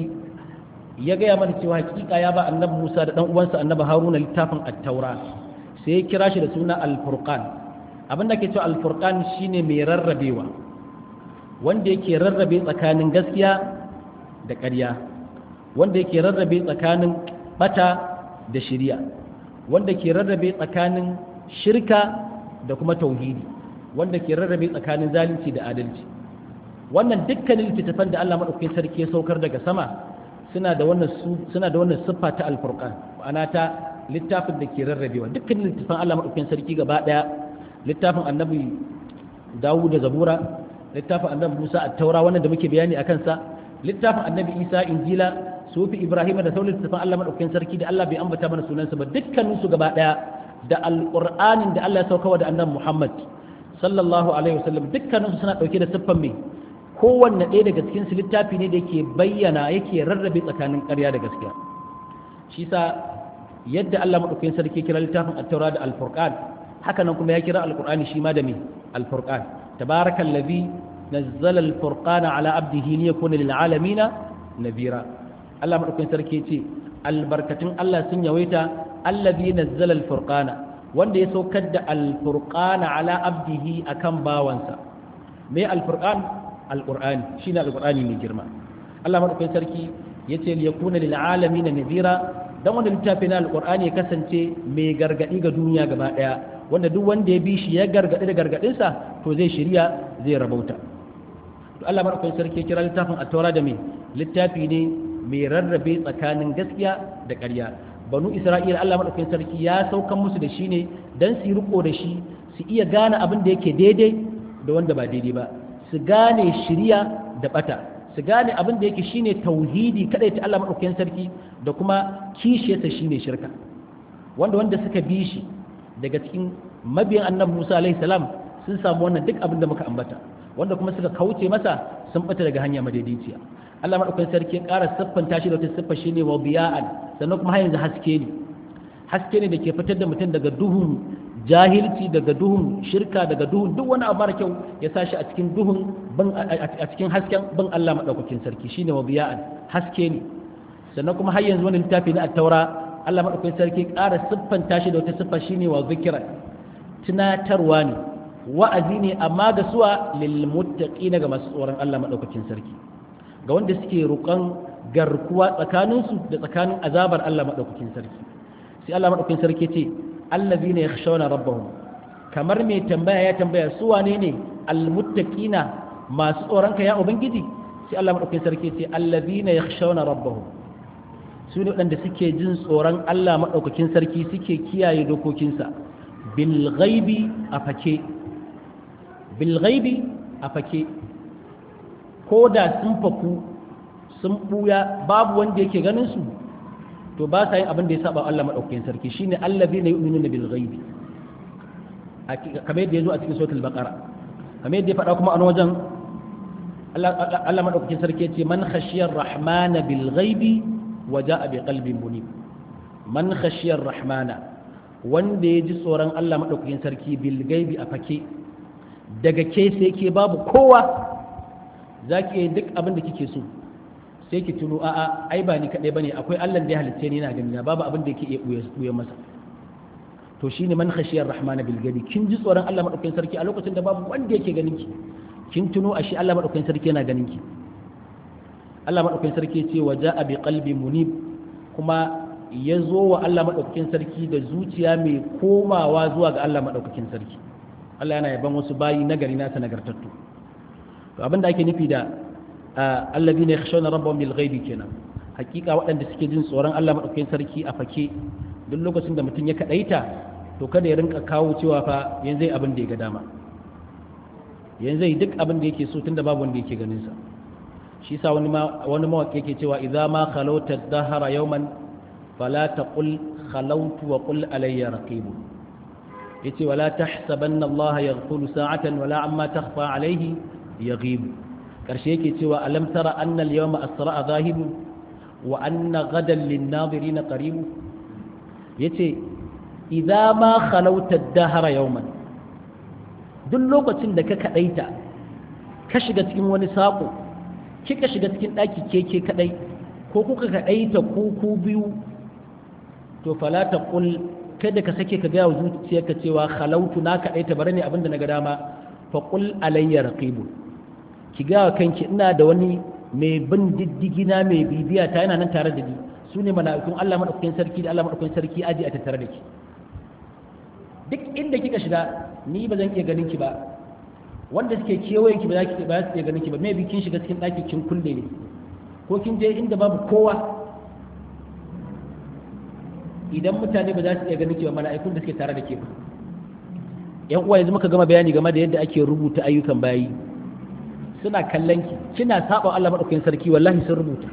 ya gaya mana cewa hakika ya ba annabi Musa da dan uwansa annabi Haruna littafin attaura sai ya kira shi da suna alfurqan abin da ke cewa alfurqan shine mai rarrabewa wanda yake rarrabe tsakanin gaskiya da ƙarya wanda yake rarrabe tsakanin bata da shirya wanda ke rarrabe tsakanin shirka da kuma tauhidi wanda ke rarrabe tsakanin zalunci da adalci wannan dukkanin littattafan da Allah madaukakin sarki ya saukar daga sama suna da wannan suna da wannan siffa ta alfurqan ma'ana ta littafin da ke rarrabewa dukkanin littattafan Allah madaukakin sarki gaba daya littafin annabi Dawud da Zabura littafin annabi Musa at-Taura wannan da muke bayani akan sa littafin annabi isa injila sufi ibrahim da sauran littafin allah maɗaukakin sarki da allah bai ambata mana sunansa ba dukkaninsu gaba ɗaya da alƙur'anin da allah ya saukawa da annabi muhammad sallallahu alaihi wasallam dukkaninsu suna ɗauke da siffan mai kowanne ɗaya daga cikin su littafi ne da yake bayyana yake rarrabe tsakanin ƙarya da gaskiya shi sa yadda allah maɗaukakin sarki kira littafin attaura da alfurqan haka nan kuma ya kira alƙur'ani shi ma da mai alfurqan tabarakallazi نزل الفرقان على عبده ليكون للعالمين نذيرا الله مدوكين sarki yace albarkatun Allah sun yawaita allazi nazzala alfurqana wanda ya saukar da alfurqana ala abdihi akan bawansa me alfurqan alqur'ani shine alqur'ani mai girma Allah madaukakin sarki yace li yakuna lil alamin nadira dan wanda littafi na alqur'ani ya kasance mai gargadi ga duniya gaba daya wanda duk wanda ya bi shi ya gargadi da gargadin sa to zai shirya zai rabauta to Allah madaukakin sarki ya kira littafin at-taura da me littafi ne mai rarrabe tsakanin gaskiya da ƙarya banu isra'ila Allah madaukakin sarki ya saukan musu da shi ne dan su riko da shi su iya gane abin da yake daidai da wanda ba daidai ba su gane shiriya da bata su gane abin da yake shine tauhidi kadai ta Allah madaukakin sarki da kuma kishiyarsa shine shirka wanda wanda suka bi shi daga cikin mabiyan annabi Musa alaihi salam sun samu wannan duk abin da muka ambata wanda kuma suka kauce masa sun bata daga hanya madaidaiciya Allah madaukakin sarki ya ƙara siffanta shi da wata siffa shine wa biya'an sannan kuma har yanzu haske ne haske ne da ke fitar da mutum daga duhun jahilci daga duhun shirka daga duhun duk wani abu mara kyau ya sa shi a cikin duhun a cikin hasken bin Allah madaukakin sarki shine wa biya'an haske ne sannan kuma har yanzu wani littafi na at-taura Allah madaukakin sarki ƙara siffanta shi da wata siffa shine wa zikra tunatarwa ne wa'azi ne amma ga suwa lil muttaqina ga masu tsoron Allah madaukakin sarki ga wanda suke roƙon garkuwa tsakaninsu da tsakanin azabar Allah madaukakin sarki sai Allah madaukakin sarki ce allazina yakhshawna rabbahum kamar mai tambaya ya tambaya su wane ne almuttaqina masu tsoron ka ya ubangiji sai Allah madaukakin sarki ce allazina yakhshawna rabbahum su ne waɗanda suke jin tsoron Allah madaukakin sarki suke kiyaye dokokinsa bil ghaibi a fake bil ghaibi a fake ko da sun faku sun buya babu wanda yake ganin su to ba sa yin abin da ya saba Allah madaukakin sarki shine allazina yu'minuna bil ghaibi kamar yadda yazo a cikin suratul baqara kamar yadda ya faɗa kuma a wajen Allah madaukakin sarki yace man khashiyar rahmana bil ghaibi wa ja'a bi qalbin munib man khashiyar rahmana wanda ya ji tsoron Allah madaukakin sarki bil ghaibi a fake daga ke sai ke babu kowa zaki yi duk abin da kike so sai ki tuno a'a ai ba ni kaɗai bane akwai Allah da ya halitta ni na gani na babu abin da yake iya buya masa to shine man khashiyar rahman bil gadi kin ji tsoron Allah madaukakin sarki a lokacin da babu wanda yake ganin ki kin tuno a shi Allah madaukakin sarki yana ganin ki Allah madaukakin sarki ya ce wa ja'a bi qalbi munib kuma ya zo wa Allah madaukakin sarki da zuciya mai komawa zuwa ga Allah madaukakin sarki Allah yana yaban wasu bayi nagari nasa nagartattu to abinda ake nufi da allazi ne khashawna rabbahum bil ghaibi kenan hakika waɗanda suke jin tsoron Allah madaukakin sarki a fake duk lokacin da mutum ya kadaita to kada ya rinka kawo cewa fa yanzu abin da ya ga dama yanzu duk abin da yake so tunda babu wanda yake ganin sa shi sa wani wani mawaki yake cewa idza ma khalawta dahara yawman fala taqul khalawtu wa qul alayya raqib yace wala tahsabanna Allah yaghfulu sa'atan wala amma takhfa alayhi yaghib karshe yake cewa alam tara annal yawma asra'a zahibu wa anna gadan lin-nadirin qarib yace idza ma khalawta ad-dahra yawman duk lokacin da ka kadaita ka shiga cikin wani sako kika shiga cikin daki keke kadai ko kuka kadaita ku ku biyu to fala taqul kada ka sake ka ga zuciyarka cewa khalautu na kadaita bare ne abinda na ga dama fa qul alayya raqibun ki gawa kanki ina da wani mai bin diddigi na mai bibiya ta yana nan tare da ni su ne mala'ikun Allah madaukakin sarki da Allah madaukakin sarki aji a tattare da ki duk inda kika shiga ni ba zan iya ganin ki ba wanda suke kewayen ki ba za ki ba su iya ganin ki ba mai kin shiga cikin ɗaki kin kulle ne ko kin je inda babu kowa idan mutane ba za su iya ganin ki ba mala'ikun da suke tare da ke ba yan uwa yanzu muka gama bayani game da yadda ake rubuta ayyukan bayi suna kallon ki kina saba Allah madaukakin sarki wallahi sun rubuta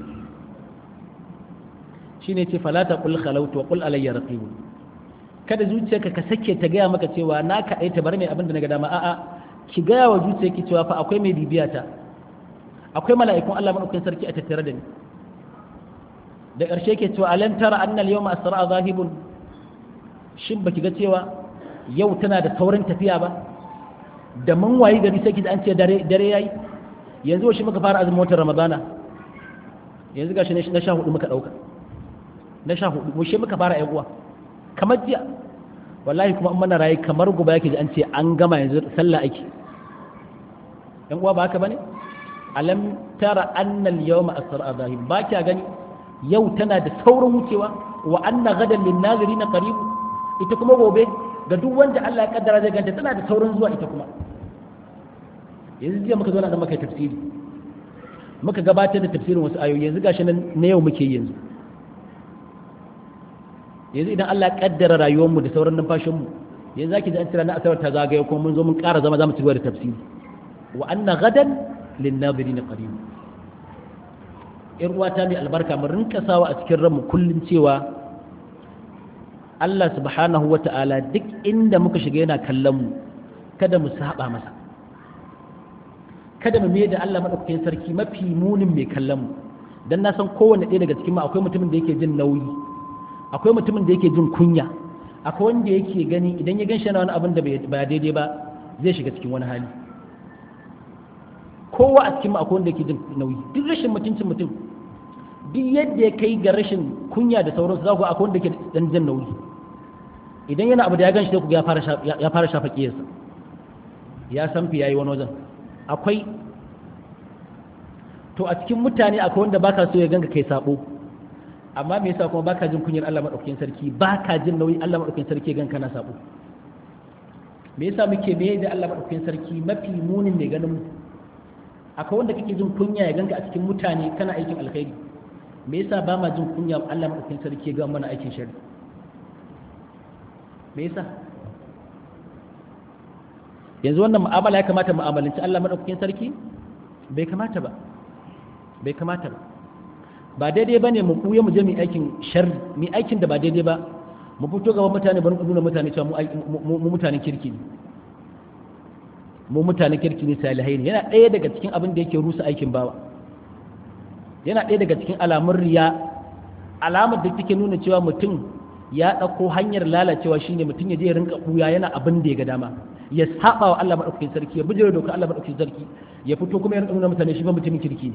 shine ce fala ta qul khalawtu wa qul alayya raqib kada zuciyarka ka sake ta gaya maka cewa na kaɗai ta bar mai abin da na ga dama a'a ki gaya wa zuciyarki cewa fa akwai mai bibiya ta akwai mala'ikun Allah madaukakin sarki a tattare da ni da ƙarshe ke cewa alam tara annal yawma asra zahibun shin baki ga cewa yau tana da saurin tafiya ba da mun wayi gari sai da an ce dare yayi yanzu shi muka fara azumin watan ramadana yanzu gashi na sha hudu muka dauka na sha hudu mu shi muka fara yan uwa kamar jiya wallahi kuma mana rayu kamar gobe yake ji an ce an gama yanzu sallah ake yan uwa ba haka bane alam tara annal yawma asra zahim ba kya gani yau tana da saurin wucewa wa anna gadan lin nazirina qarib ita kuma gobe ga duk wanda Allah ya kaddara zai ganta tana da saurin zuwa ita kuma yanzu jiya muka zo nan muka tafsiri muka gabatar da tafsirin wasu ayoyi yanzu gashi nan na yau muke yanzu yanzu idan Allah ya kaddara rayuwar mu da sauran numfashin mu yanzu zaki ji an tsira na asabar ta zagaye kuma mun zo mun ƙara zama zamu ci gaba da tafsiri wa anna gadan lin nazirin qarib ir uwata mai albarka mu rinka sawa a cikin ranmu kullun cewa Allah subhanahu wata'ala duk inda muka shiga yana kallon mu kada mu saba masa kada mu mai da Allah madaukakin sarki mafi munin mai kallon mu dan na san kowanne ɗaya daga cikin mu akwai mutumin da yake jin nauyi akwai mutumin da yake jin kunya akwai wanda yake gani idan ya gan shi na wani abin da ba daidai ba zai shiga cikin wani hali kowa a cikin akwai wanda yake jin nauyi duk rashin mutuncin mutum duk yadda ya kai ga rashin kunya da sauransu za ku akwai wanda yake dan jin nauyi idan yana abu da ya gan shi ku ya fara ya fara shafa kiyarsa ya san fi yayi wani wajen akwai to a cikin mutane akwai wanda baka so ya ganka kai sabo amma me yasa kuma baka jin kunyar Allah madaukakin sarki baka jin nauyi Allah madaukakin sarki ganka na sabo me yasa muke me da Allah madaukakin sarki mafi munin mai ganin mu akwai wanda kake jin kunya ya ganka a cikin mutane kana aikin alkhairi me yasa ba ma jin kunya Allah madaukakin sarki ga mana aikin shari me yasa yanzu wannan mu'amala ya kamata mu'amalanci Allah madaukakin sarki bai kamata ba bai kamata ba ba daidai ba ne mu kuya mu je mu aikin sharri mu aikin da ba daidai ba mu fito gaban mutane bari ku nuna mutane cewa mu mutanen kirki ne mu mutanen kirki ne salihai ne yana ɗaya daga cikin abin da yake rusa aikin bawa yana ɗaya daga cikin alamun riya alamar da take nuna cewa mutum ya ɗauko hanyar lalacewa shine mutum ya je ya rinka kuya yana abin da ya ga dama ya saba wa Allah madaukakin sarki ya bijira doka Allah madaukakin sarki ya fito kuma ya rinka nuna mutane shi ba mutumin kirki ne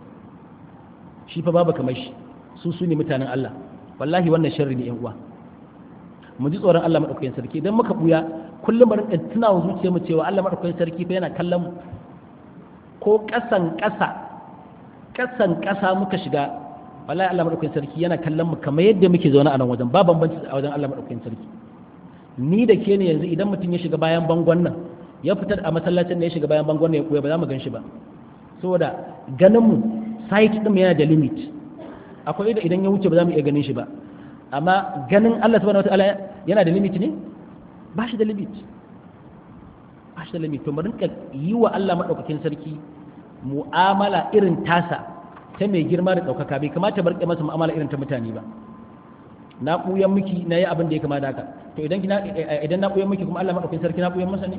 shi fa babu kamar shi su su ne mutanen Allah wallahi wannan sharri ne yan uwa mu ji tsoron Allah madaukakin sarki idan muka buya kullum mu rinka tuna wa zuciyar mu cewa Allah madaukakin sarki fa yana kallon mu ko kasan kasa kasan kasa muka shiga wallahi Allah madaukakin sarki yana kallon mu kamar yadda muke zaune a nan wajen ba bambanci a wajen Allah madaukakin sarki ni da ke ne yanzu idan mutum ya shiga bayan bangon nan ya fitar a masallacin da ya shiga bayan bangon nan ya koya ba za mu gan shi ba saboda ganin mu site ɗin yana da limit akwai da idan ya wuce ba za mu iya ganin shi ba amma ganin Allah subhanahu wataala yana da limit ne ba shi da limit ba shi da limit to mu rinka yi wa Allah madaukakin sarki mu'amala irin tasa ta mai girma da ɗaukaka bai kamata bar masa mu'amala irin ta mutane ba na ɓuyan miki na yi abin da ya kama da haka to idan idan na ɓuyan miki kuma Allah madaukakin sarki na ɓuyan masa ne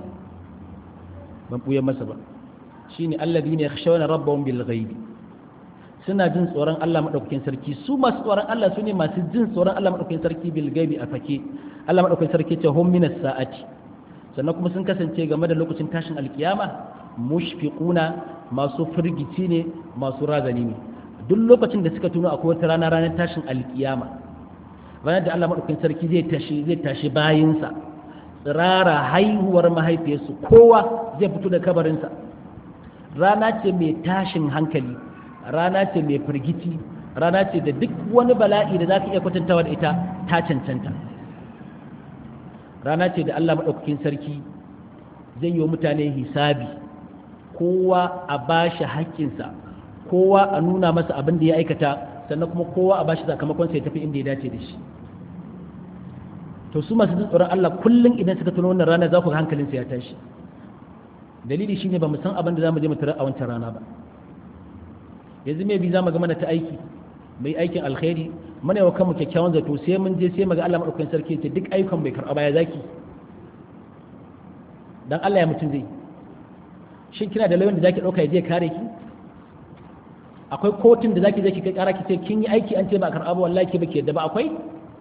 ban ɓuyan masa ba shine alladhina yakhshawna rabbahum bil ghaibi suna jin tsoron Allah maɗaukakin sarki su masu tsoron Allah su ne masu jin tsoron Allah maɗaukakin sarki bil gaibi a fake Allah maɗaukakin sarki ce hum minas sa'ati sannan kuma sun kasance game da lokacin tashin alkiyama mushfiquna masu firgici ne masu razani ne duk lokacin da suka tuno akwai wata rana ranar tashin alkiyama ranar da Allah maɗaukakin sarki zai tashi zai tashi bayinsa tsirara haihuwar mahaifiyarsu kowa zai fito da kabarinsa rana ce mai tashin hankali rana ce mai firgici rana ce da duk wani bala'i da za ka iya kwatantawa da ita ta cancanta rana ce da Allah maɗaukakin sarki zai yi wa mutane hisabi kowa a ba shi haƙƙinsa kowa a nuna masa abin da ya aikata sannan kuma kowa a ba shi sakamakon sai tafi inda ya dace da shi to su masu tsoron Allah kullum idan suka tuno wannan rana za ku ga hankalinsa ya tashi dalili shine ba mu san abin da za mu je mu tarar a wancan rana ba yanzu mai bi za mu ga mana ta aiki mai aikin alkhairi mana yawa kanmu kyakkyawan zato sai mun je sai maga Allah madaukakin sarki ce duk ayyukan bai karɓa baya zaki dan Allah ya mutum zai shin kina da lauyan da zaki dauka ya je kare ki akwai kotun da zaki je ki kai kara ki ce kin yi aiki an ce ba karɓa ba wallahi ki bake yadda ba akwai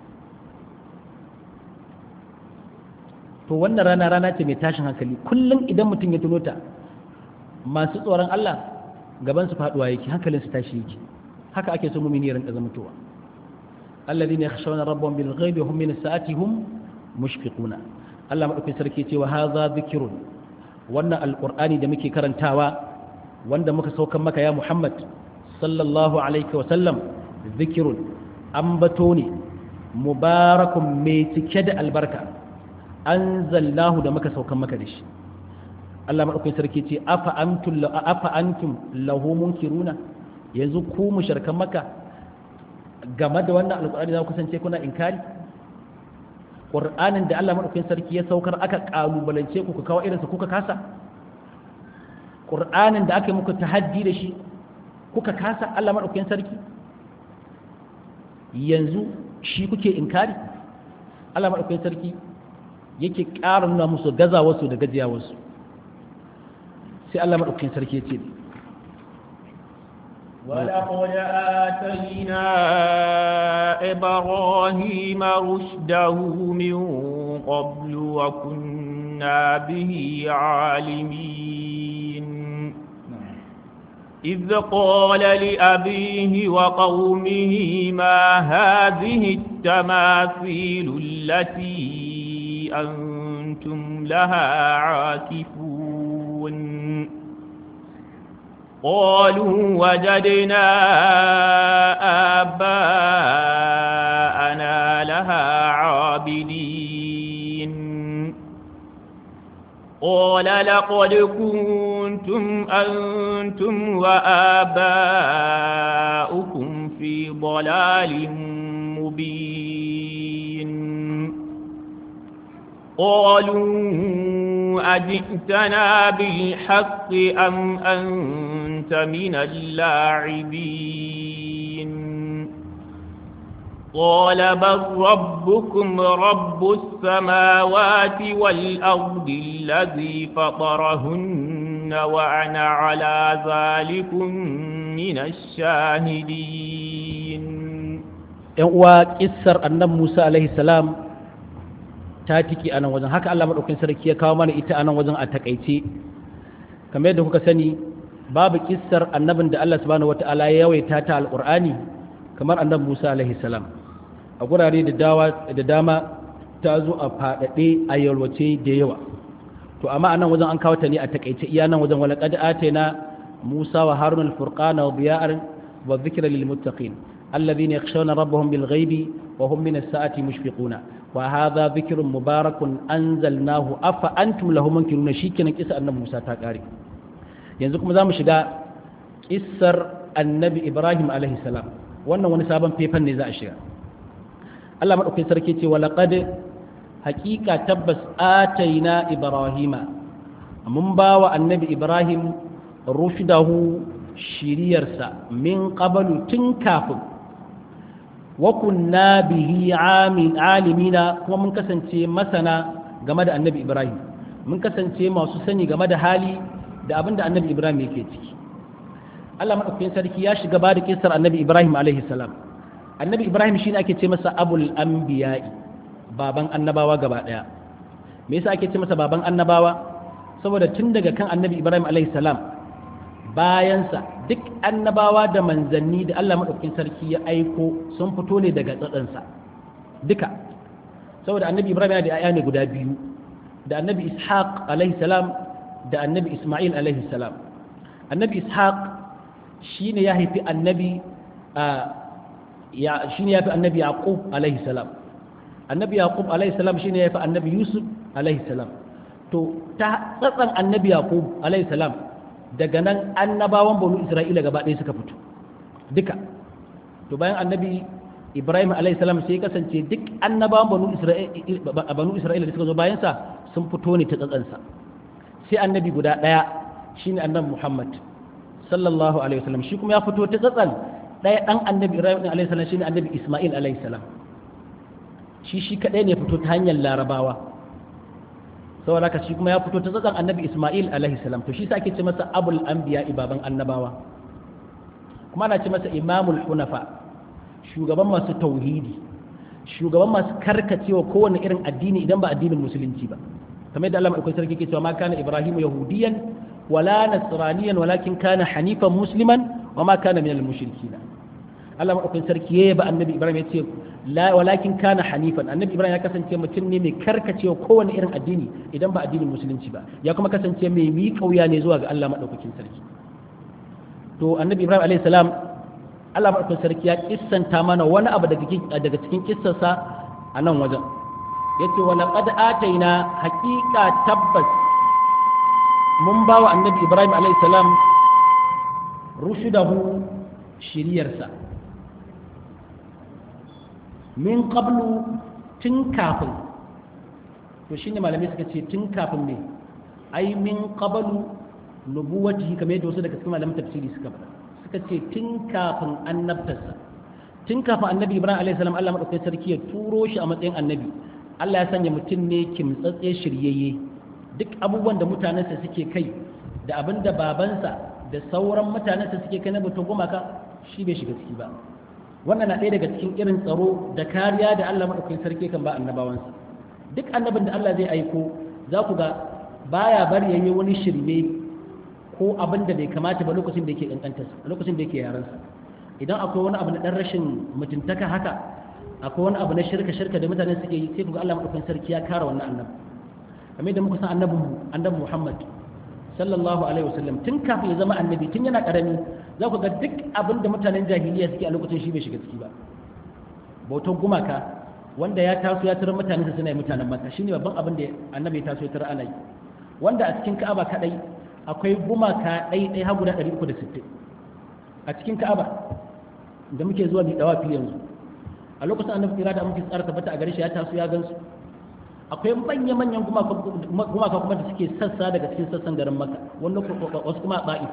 to wannan rana rana ce mai tashin hankali kullum idan mutum ya tuno ta masu tsoron Allah gaban su faduwa yake hankalin su tashi yake haka ake so mumini ya rinka zamantowa alladhina yakhshawna rabbahum bil ghaibi hum min as-sa'ati hum mushfiquna Allah madaukakin sarki cewa hadha dhikrun wannan alqur'ani da muke karantawa wanda muka saukan maka ya Muhammad sallallahu alaihi wa sallam zikirun ambato ne mubarakun mai cike da albarka anzalnahu da muka saukan maka da shi Allah madaukakin sarki ce afa antum afa antum lahu munkiruna yanzu ku mushrikan maka game da wannan alqur'ani za ku kasance kuna inkari qur'anin da Allah madaukakin sarki ya saukar aka kalubalance ku ku kawo irinsa kuka kasa qur'anin da aka yi muku tahaddi da shi kuka kasa Allah madaukakin sarki yanzu shi kuke inkari Allah madaukakin sarki yake ƙara nuna musu gazawarsu da gajiyawarsu sai Allah maɗaukakin sarki ya ce ولقد آتينا إبراهيم رشده من قبل وكنا به عالمين إذ قال لأبيه وقومه ما هذه التماثيل التي أنتم لها عاكفون قالوا وجدنا آباءنا لها عابدين قال لقد كنتم أنتم وآباؤكم في ضلال مبين قالوا أجئتنا بالحق أم أنت من اللاعبين قال بل ربكم رب السماوات والأرض الذي فطرهن وأنا على ذلك من الشاهدين uwa kissar annan Musa alaihi salam ta tiki a nan wajen haka Allah maɗaukin sarki ya kawo mana ita a nan wajen a takaice kamar yadda kuka sani babu kissar annabin da Allah subhanahu wata'ala ya yawaita ta alƙur'ani kamar annabi Musa alaihi salam a gurare da dama ta zo a faɗaɗe a yalwace da yawa to amma a nan wajen an kawo ta ne a takaice iya nan wajen wala qad atayna Musa wa Harun al-furqana wa diya'an wa dhikra lil muttaqin alladhina yakhshawna rabbahum bil ghaibi wa hum min as-sa'ati mushfiquna wa hadha dhikrun mubarakun anzalnahu afa antum lahu munkiruna shikenan kisa annabi Musa ta kare yanzu kuma zamu shiga kissar annabi Ibrahim alaihi salam wannan wani sabon fefan ne za a shiga Allah madaukakin sarki ce walaqad haqiqa tabbas ataina ibrahima mun bawa annabi Ibrahim rushdahu shiriyarsa min qablu tun kafin wa kunna bihi alimina kuma mun kasance masana game da annabi ibrahim mun kasance masu sani game da hali da abin da annabi ibrahim yake ciki allah maɗaukakin sarki ya shiga ba da kisar annabi ibrahim alaihi salam annabi ibrahim shine ake ce masa abul anbiya'i baban annabawa gaba ɗaya me yasa ake ce masa baban annabawa saboda tun daga kan annabi ibrahim alaihi salam bayansa duk annabawa da manzanni da Allah maɗaukakin sarki ya aiko sun fito ne daga tsatsansa duka saboda annabi ibrahim yana da ‘ya'ya ne guda biyu da annabi ishaq alaihi salam da annabi isma'il alaihi salam annabi ishaq shi ne ya haifi annabi shi ne ya fi annabi yaqub alaihi salam annabi yaqub alaihi salam shi ne ya fi annabi yusuf alaihi salam to ta tsatsan annabi yaqub alaihi salam daga nan annabawan banu isra'ila gaba ɗaya suka fito duka to bayan annabi ibrahim alaihissalam sai kasance duk annabawan banu isra'ila da suka zo bayansa sun fito ne ta tsatsansa sai annabi guda ɗaya shine annabi muhammad sallallahu alaihi wasallam shi kuma ya fito ta tsatsan ɗaya ɗan annabi ibrahim alaihissalam shine annabi isma'il alaihissalam shi shi kaɗai ne fito ta hanyar larabawa saboda haka shi kuma ya fito ta tsakan annabi Ismail alaihi salam to shi sa ake ce masa abul anbiya baban annabawa kuma ana ce masa imamul hunafa shugaban masu tauhidi shugaban masu karkacewa kowane irin addini idan ba addinin musulunci ba kamar yadda Allah mai sarki ke cewa ma kana ibrahim yahudiyan wala nasraniyan walakin kana hanifan musliman wa ma kana minal mushrikin Allah madaukakin sarki ya yaba annabi Ibrahim ya ce la walakin kana hanifan annabi Ibrahim ya kasance mutum ne mai karkacewa kowane irin addini idan ba addinin musulunci ba ya kuma kasance mai mi kauya ne zuwa ga Allah madaukakin sarki to annabi Ibrahim alaihi salam Allah madaukakin sarki ya kissanta mana wani abu daga daga cikin kissarsa a nan wajen yace wa laqad ataina haqiqa tabbas mun ba wa annabi Ibrahim alaihi salam rushudahu shiriyarsa min qablu tun kafin to shine malamai suka ce tun kafin ne ai min qablu nubuwatihi kamar yadda wasu daga cikin malaman tafsiri suka faɗa suka ce tun kafin annabtarsa tun kafin annabi ibrahim alaihi salam Allah madaukakin sarki ya turo shi a matsayin annabi Allah ya sanya mutum ne kimtsatse shiryayye duk abubuwan da mutanensa suke kai da abin da babansa da sauran mutanensa suke kai na batun gumaka shi bai shiga ciki ba wannan na ɗaya daga cikin irin tsaro da kariya da Allah maɗaukakin sarki kan ba annabawansa duk annabin da Allah zai aiko za ku ga baya bari yayi wani shirme ko abin da bai kamata ba lokacin da yake kankantarsa lokacin da yake yaransa idan akwai wani abu na ɗan rashin mutuntaka haka akwai wani abu na shirka shirka da mutane suke yi sai ku ga Allah maɗaukakin sarki ya kare wannan annabi kamar da muka san annabin annabi Muhammad sallallahu alaihi wasallam tun kafin ya zama annabi tun yana karami za ku ga duk abin da mutanen jahiliya suke a lokacin shi bai shiga ciki ba bautar gumaka wanda ya taso ya tarar mutanen sa suna yi mutanen maka shine babban abin da annabi ya taso ya tarar ana yi wanda a cikin ka'aba kadai akwai gumaka ɗai ɗai har guda 360 a cikin ka'aba da muke zuwa mu dawa fili yanzu a lokacin annabi kira da muke tsara tabbata a gare shi ya taso ya gansu akwai manya-manyan gumaka kuma da suke sassa daga cikin sassan garin maka wanda wasu kuma ba'if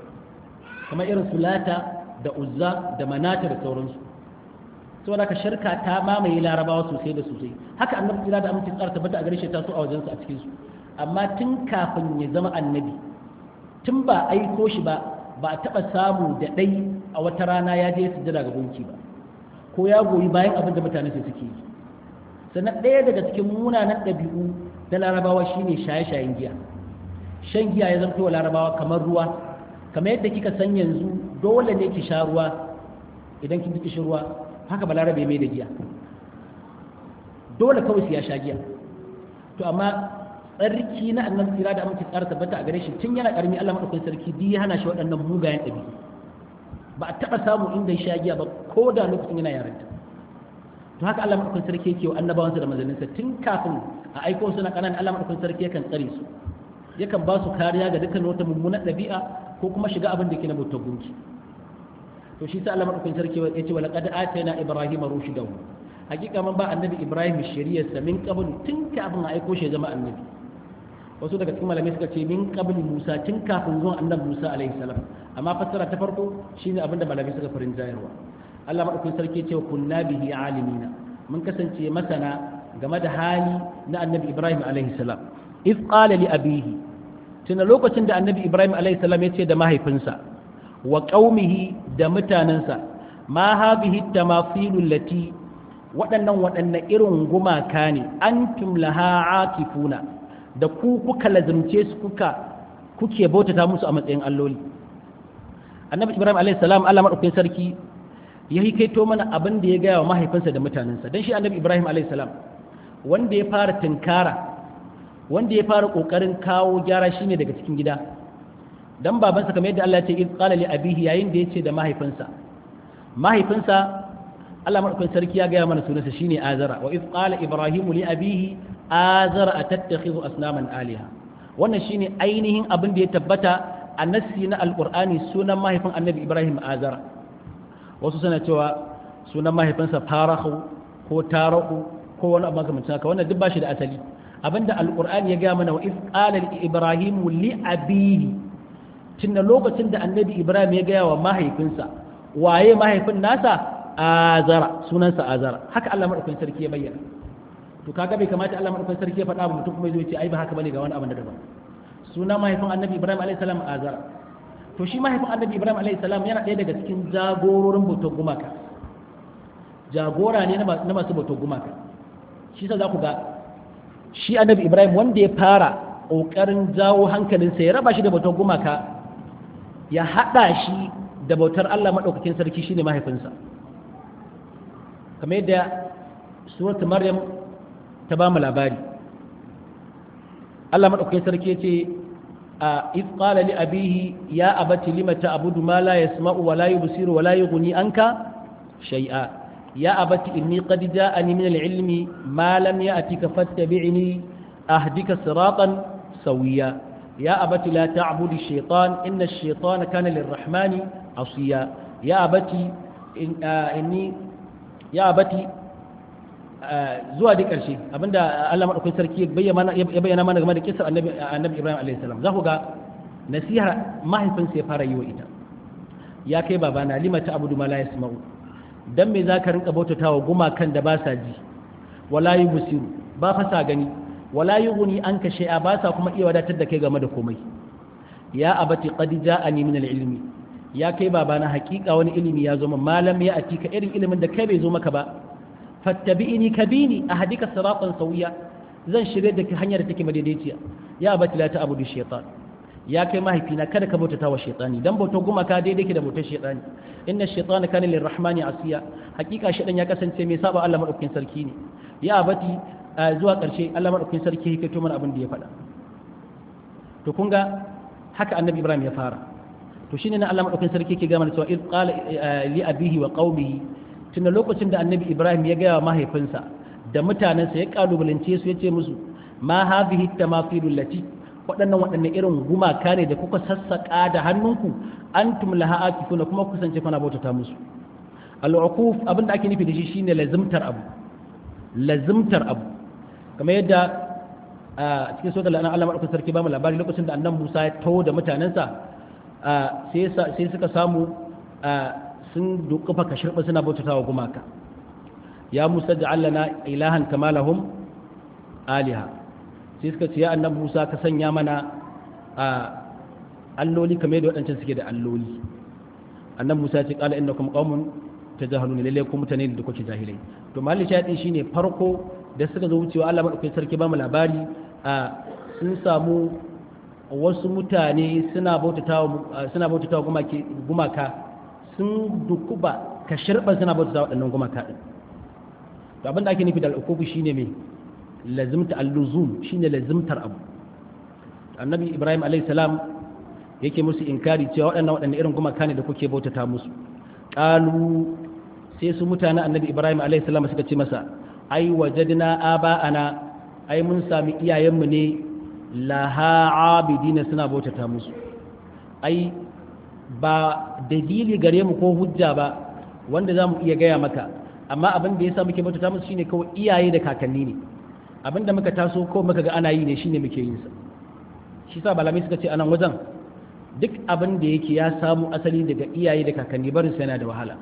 kamar irin sulata da uzza da manata da sauransu saboda ka shirka ta mamaye larabawa sosai da sosai haka annabi kira da amince tsara tabbata a gare shi ta so a wajensu a cikinsu amma tun kafin ya zama annabi tun ba aiko shi ba ba a taɓa samu da ɗai a wata rana ya je sujjada ga gunki ba ko ya goyi bayan abin da mutane su suke yi sannan ɗaya daga cikin munanan ɗabi'u na larabawa shine shaye-shayen giya shan giya ya zanto wa larabawa kamar ruwa kamar yadda kika san yanzu dole ne ki sha ruwa idan kin ji ruwa haka ba larabe mai da giya dole kawai su ya sha giya to amma tsarki na annan tsira da amince tsara tabbata a gare shi tun yana karmi Allah madaukakin sarki bi ya hana shi waɗannan mugayen ɗabi'u ba a taɓa samu inda ya sha giya ba ko da lokacin yana yaranta to haka Allah madaukakin sarki yake wa annabawansa da manzanninsa tun kafin a aiko su na ƙananan Allah madaukakin sarki yakan tsare su yakan ba su kariya ga dukkan wata mummunan ɗabi'a ko kuma shiga abin da ke na bautar gunki to shi sa Allah madaukakin sarki ya ce wa laqad atayna ibrahima rushdahu hakika man ba annabi ibrahim shari'arsa min qabl tun kafin a aiko shi zama annabi wasu daga cikin malamai suka ce min qabl musa tun kafin zuwan annabi musa alaihi salam amma fassara ta farko shine abin da malamai suka farin jayarwa Allah madaukakin sarki ya ce wa kunna bihi alimina mun kasance masana game da hali na annabi ibrahim alaihi salam if qala li abihi tuna lokacin da annabi ibrahim alaihi salam ya ce da mahaifinsa wa qaumihi da mutanansa ma hadhihi tamathilul lati waɗannan waɗanne irin gumaka ne antum laha akifuna da ku kuka lazumce su kuka kuke bautata musu a matsayin alloli annabi ibrahim alaihi salam Allah madaukakin sarki ya hikaito mana abin da ya gaya wa mahaifinsa da mutanensa don shi annabi ibrahim alaihi salam wanda ya fara tunkara wanda ya fara kokarin kawo gyara shine daga cikin gida dan babansa kamar yadda Allah ya ce iz qala li abihi yayin da yace da mahaifinsa mahaifinsa Allah madaukakin sarki ya gaya mana sunansa shine azara wa iz qala ibrahim li abihi azara atattakhidhu asnaman aliha wannan shine ainihin abin da ya tabbata a nassi na alqur'ani sunan mahaifin annabi ibrahim azara wasu suna cewa sunan mahaifinsa farahu ko tarahu ko wani abu makamancin haka wannan duk ba shi da asali abinda alqur'ani ya gaya mana wa iz qala ibrahim li abihi tunda lokacin da annabi ibrahim ya gaya wa mahaifinsa waye mahaifin nasa azara sunansa azara haka Allah madaukakin sarki ya bayyana to kaga bai kamata Allah madaukakin sarki ya faɗa ba mutum kuma zai ce ai ba haka bane ga wani abu da daban sunan mahaifin annabi ibrahim alaihi salam azara to shi mahaifin annabi ibrahim alaihi salam yana ɗaya daga cikin jagororin bautar gumaka jagora ne na masu bautar gumaka shi sa za ku ga shi annabi ibrahim wanda ya fara ƙoƙarin jawo hankalinsa ya raba shi da bautar gumaka ya haɗa shi da bautar allah maɗaukakin sarki shi ne mahaifinsa kamar yadda suratul maryam ta ba mu labari Allah madaukakin sarki ya ce إذ قال لأبيه يا أبت لم تعبد ما لا يسمع ولا يبصر ولا يغني عنك شيئا يا أبت إني قد جاءني من العلم ما لم يأتك فاتبعني أهدك صراطا سويا يا أبت لا تعبد الشيطان إن الشيطان كان للرحمن عصيا يا أبت إن آه إني يا أبت zuwa dai ƙarshe abinda Allah maɗaukakin sarki ya bayyana mana game da kisar annabi Ibrahim a.s. za ku ga nasihar mahaifinsa ya fara yi wa ita ya kai babana lima ta abudu ma la yasma'u dan me za ka rinka bautata wa gumakan da ba sa ji wala yi busiru ba fa sa gani wala yi guni an ka shay'a ba sa kuma iya wadatar da kai game da komai ya abati qad ja'ani min al-ilmi ya kai babana hakika wani ilimi ya zo min malam ya atika irin ilimin da kai bai zo maka ba fattabi'ini kabini ahdika siratan sawiya zan shirye da hanyar da take madaidaiciya ya abati la ta'budu shaytan ya kai mahaifina kada ka bautata wa shaytani dan bauta gumaka daidai ke da bautar shaytani inna shaytana kana lirrahmani asiya hakika shaytan ya kasance mai saba Allah madaukakin sarki ne ya abati zuwa karshe Allah madaukakin sarki yake to mana abin da ya faɗa to kun ga haka annabi Ibrahim ya fara to shine na Allah madaukakin sarki yake ga mana cewa id qala li abihi wa qaumihi tunda lokacin da annabi ibrahim ya gaya wa mahaifinsa da mutanensa ya kalubalance su ya ce musu ma hadhihi tamathil lati waɗannan waɗanne irin gumaka ne da kuka sassaƙa da hannunku antum laha akifuna kuma kusance kuna bautata musu al-uquf abin da ake nufi da shi shine lazimtar abu lazimtar abu kamar yadda a cikin sura al-an'am Allah madaukakin sarki ba mu labari lokacin da annabi Musa ya tawo da mutanensa sai sai suka samu sun dukufa ka shirba suna bautata wa gumaka ya musa da allana ilahan kama lahum aliha sai suka ce ya annabi musa ka sanya mana a alloli kamar yadda waɗancan suke da alloli annabi musa ya ce qala innakum qaumun tajahilun lalle ku mutane da kuke jahilai to malli shayadi shine farko da suka zo wucewa Allah madaukakin sarki ba mu labari a sun samu wasu mutane suna bautatawa suna bautatawa gumaka sun dukuba ka shirba suna bauta waɗannan gumaka ɗin to abin da ake nufi da al'ukuku shine mai lazimta al-luzum shine lazimtar abu annabi ibrahim alayhi salam yake musu inkari cewa waɗannan waɗannan irin gumaka ne da kuke bautata musu qalu sai su mutane annabi ibrahim alayhi salam suka ce masa ai wajadna aba'ana ai mun sami iyayenmu ne laha abidina suna bautata musu ai ba dalili gare mu ko hujja ba wanda za mu iya gaya maka amma abin da ya sa muke bauta musu shine kawai iyaye da kakanni ne abin da muka taso ko muka ga ana yi ne shine muke yin sa shi sa balami suka ce anan wajen duk abin da yake ya samu asali daga iyaye da kakanni barin sa yana da wahala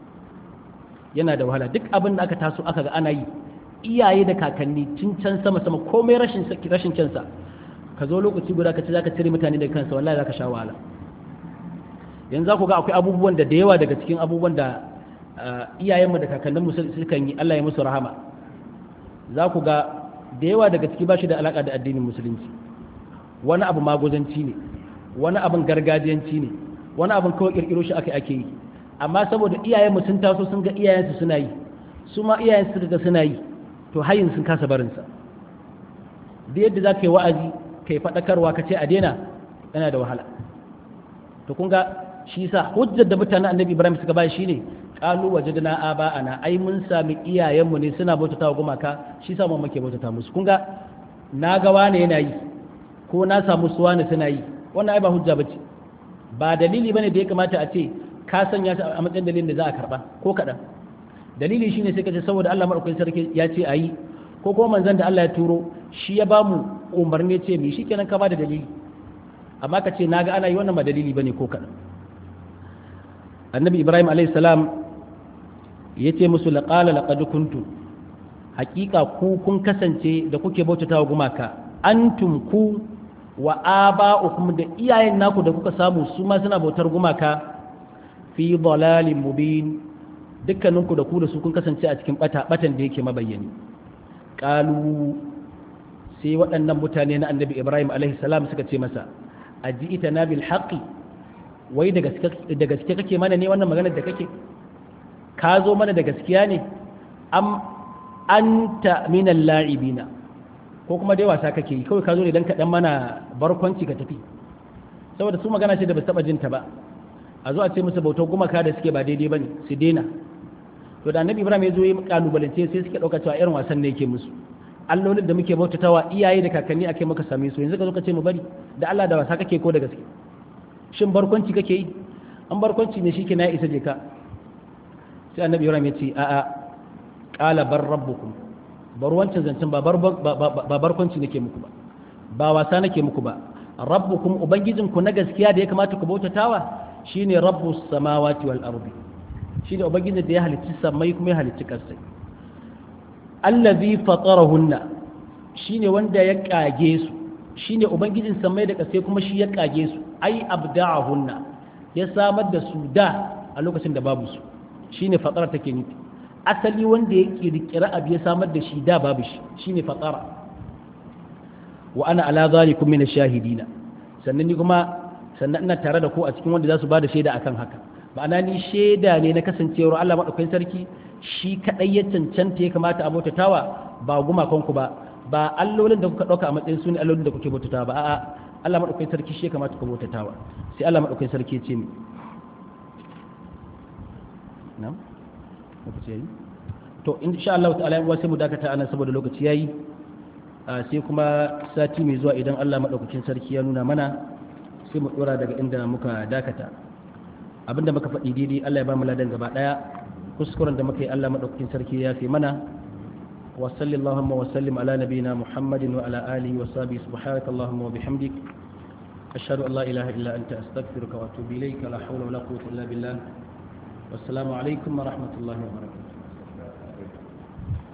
yana da wahala duk abin da aka taso aka ga ana yi iyaye da kakanni tun can sama sama komai rashin rashin kyansa ka zo lokaci guda ka ce zaka cire mutane daga kansa wallahi zaka sha wahala yanzu za ku ga akwai abubuwan da da yawa daga cikin abubuwan da iyayenmu da kakanninmu sukan yi Allah ya musu rahama za ku ga da yawa daga ciki ba shi da alaƙa da addinin musulunci wani abu magozanci ne wani abin gargajiyanci ne wani abin kawai ƙirƙiro shi aka ake yi amma saboda iyayenmu sun taso sun ga iyayensu suna yi su ma iyayensu suka ga suna yi to hayin sun kasa barinsa da yadda za ka yi wa'azi ka yi faɗakarwa ka ce a daina yana da wahala to kun ga shi sa hujjar da mutanen annabi ibrahim suka ba shi ne kalu wajadna aba'ana ai mun sami iyayenmu ne suna bautata wa gumaka shi sa mun muke bautata musu kun ga na ga wani yana yi ko na samu su wani suna yi wannan ai ba hujja bace ba dalili bane da ya kamata a ce ka sanya shi a matsayin dalilin da za a karba ko kaɗan dalili shine sai ka ce saboda Allah madaukakin sarki ya ce ayi ko kuma manzon da Allah ya turo shi ya bamu umarni ce mi shikenan ka ba da dalili amma ka ce naga ana yi wannan ba dalili bane ko kaɗan annabi ibrahim alayhi salam ya ce musu laƙala laƙadu kuntu hakika ku kun kasance da kuke bautata wa gumaka antum ku wa aba'ukum da iyayen naku da kuka samu su ma suna bautar gumaka fi dalalin mubin dukkaninku da ku da su kun kasance a cikin bata batan da yake mabayyani qalu sai waɗannan mutane na annabi ibrahim alaihi salam suka ce masa aji'ita na bil haqqi wai da gaske kake mana ne wannan maganar da kake ka zo mana da gaskiya ne am anta minal la'ibina ko kuma dai wasa kake yi kawai ka zo ne dan ka dan mana barkwanci ka tafi saboda su magana ce da ba taba jinta ba a zo a ce musu bautar gumaka da suke ba daidai bane su daina to da annabi ibrahim ya zo yi kalubalance sai suke dauka cewa irin wasan ne yake musu allolin da muke bautatawa iyaye da kakanni ake maka same su yanzu ka zo ka ce mu bari da Allah da wasa kake ko da gaske shin barkwanci kake yi an barkwanci ne shike na isa je ka sai annabi ibrahim ya ce a'a qala bar rabbukum bar wancan zancen ba barkwanci nake muku ba ba wasa nake muku ba rabbukum ubangijinku na gaskiya da ya kamata ku bautatawa shine rabbus samawati wal ardi shine ubangijin da ya halicci samai kuma ya halicci ƙasai allazi fatarahunna shine wanda ya kage su shine ubangijin samai da ƙasai kuma shi ya kage su ai abda'ahunna ya samar da su da a lokacin da babu su shine fatara take nufi asali wanda ya kirkira abu ya samar da shi da babu shi shine fatara wa ana ala zalikum min ash-shahidina sannan ni kuma sannan ina tare da ku a cikin wanda za su bada shaida akan haka ma'ana ni shaida ne na kasancewar Allah madaukakin sarki shi kadai ya cancanta ya kamata a bautatawa ba gumakon ku ba ba allolin da kuka dauka a matsayin su ne allolin da kuke bautatawa ba a'a Allah madaukakin sarki shi ya kamata ku bautatawa sai Allah madaukakin sarki ya ce mi na'am lokaci yayi to insha Allah ta'ala yan sai mu dakata anan saboda lokaci yayi sai kuma sati mai zuwa idan Allah madaukakin sarki ya nuna mana sai mu dora daga inda muka dakata abinda muka faɗi daidai Allah ya ba mu ladan gaba daya kuskuren da muka yi Allah madaukakin sarki ya fi mana wa sallallahu wa sallim ala nabiyina muhammadin wa ala alihi wa sahbihi subhanaka allahumma wa bihamdik ashhadu an la ilaha illa anta astaghfiruka wa atubu ilayka la hawla wa la quwwata illa billah wassalamu alaikum wa rahmatullahi wa barakatuh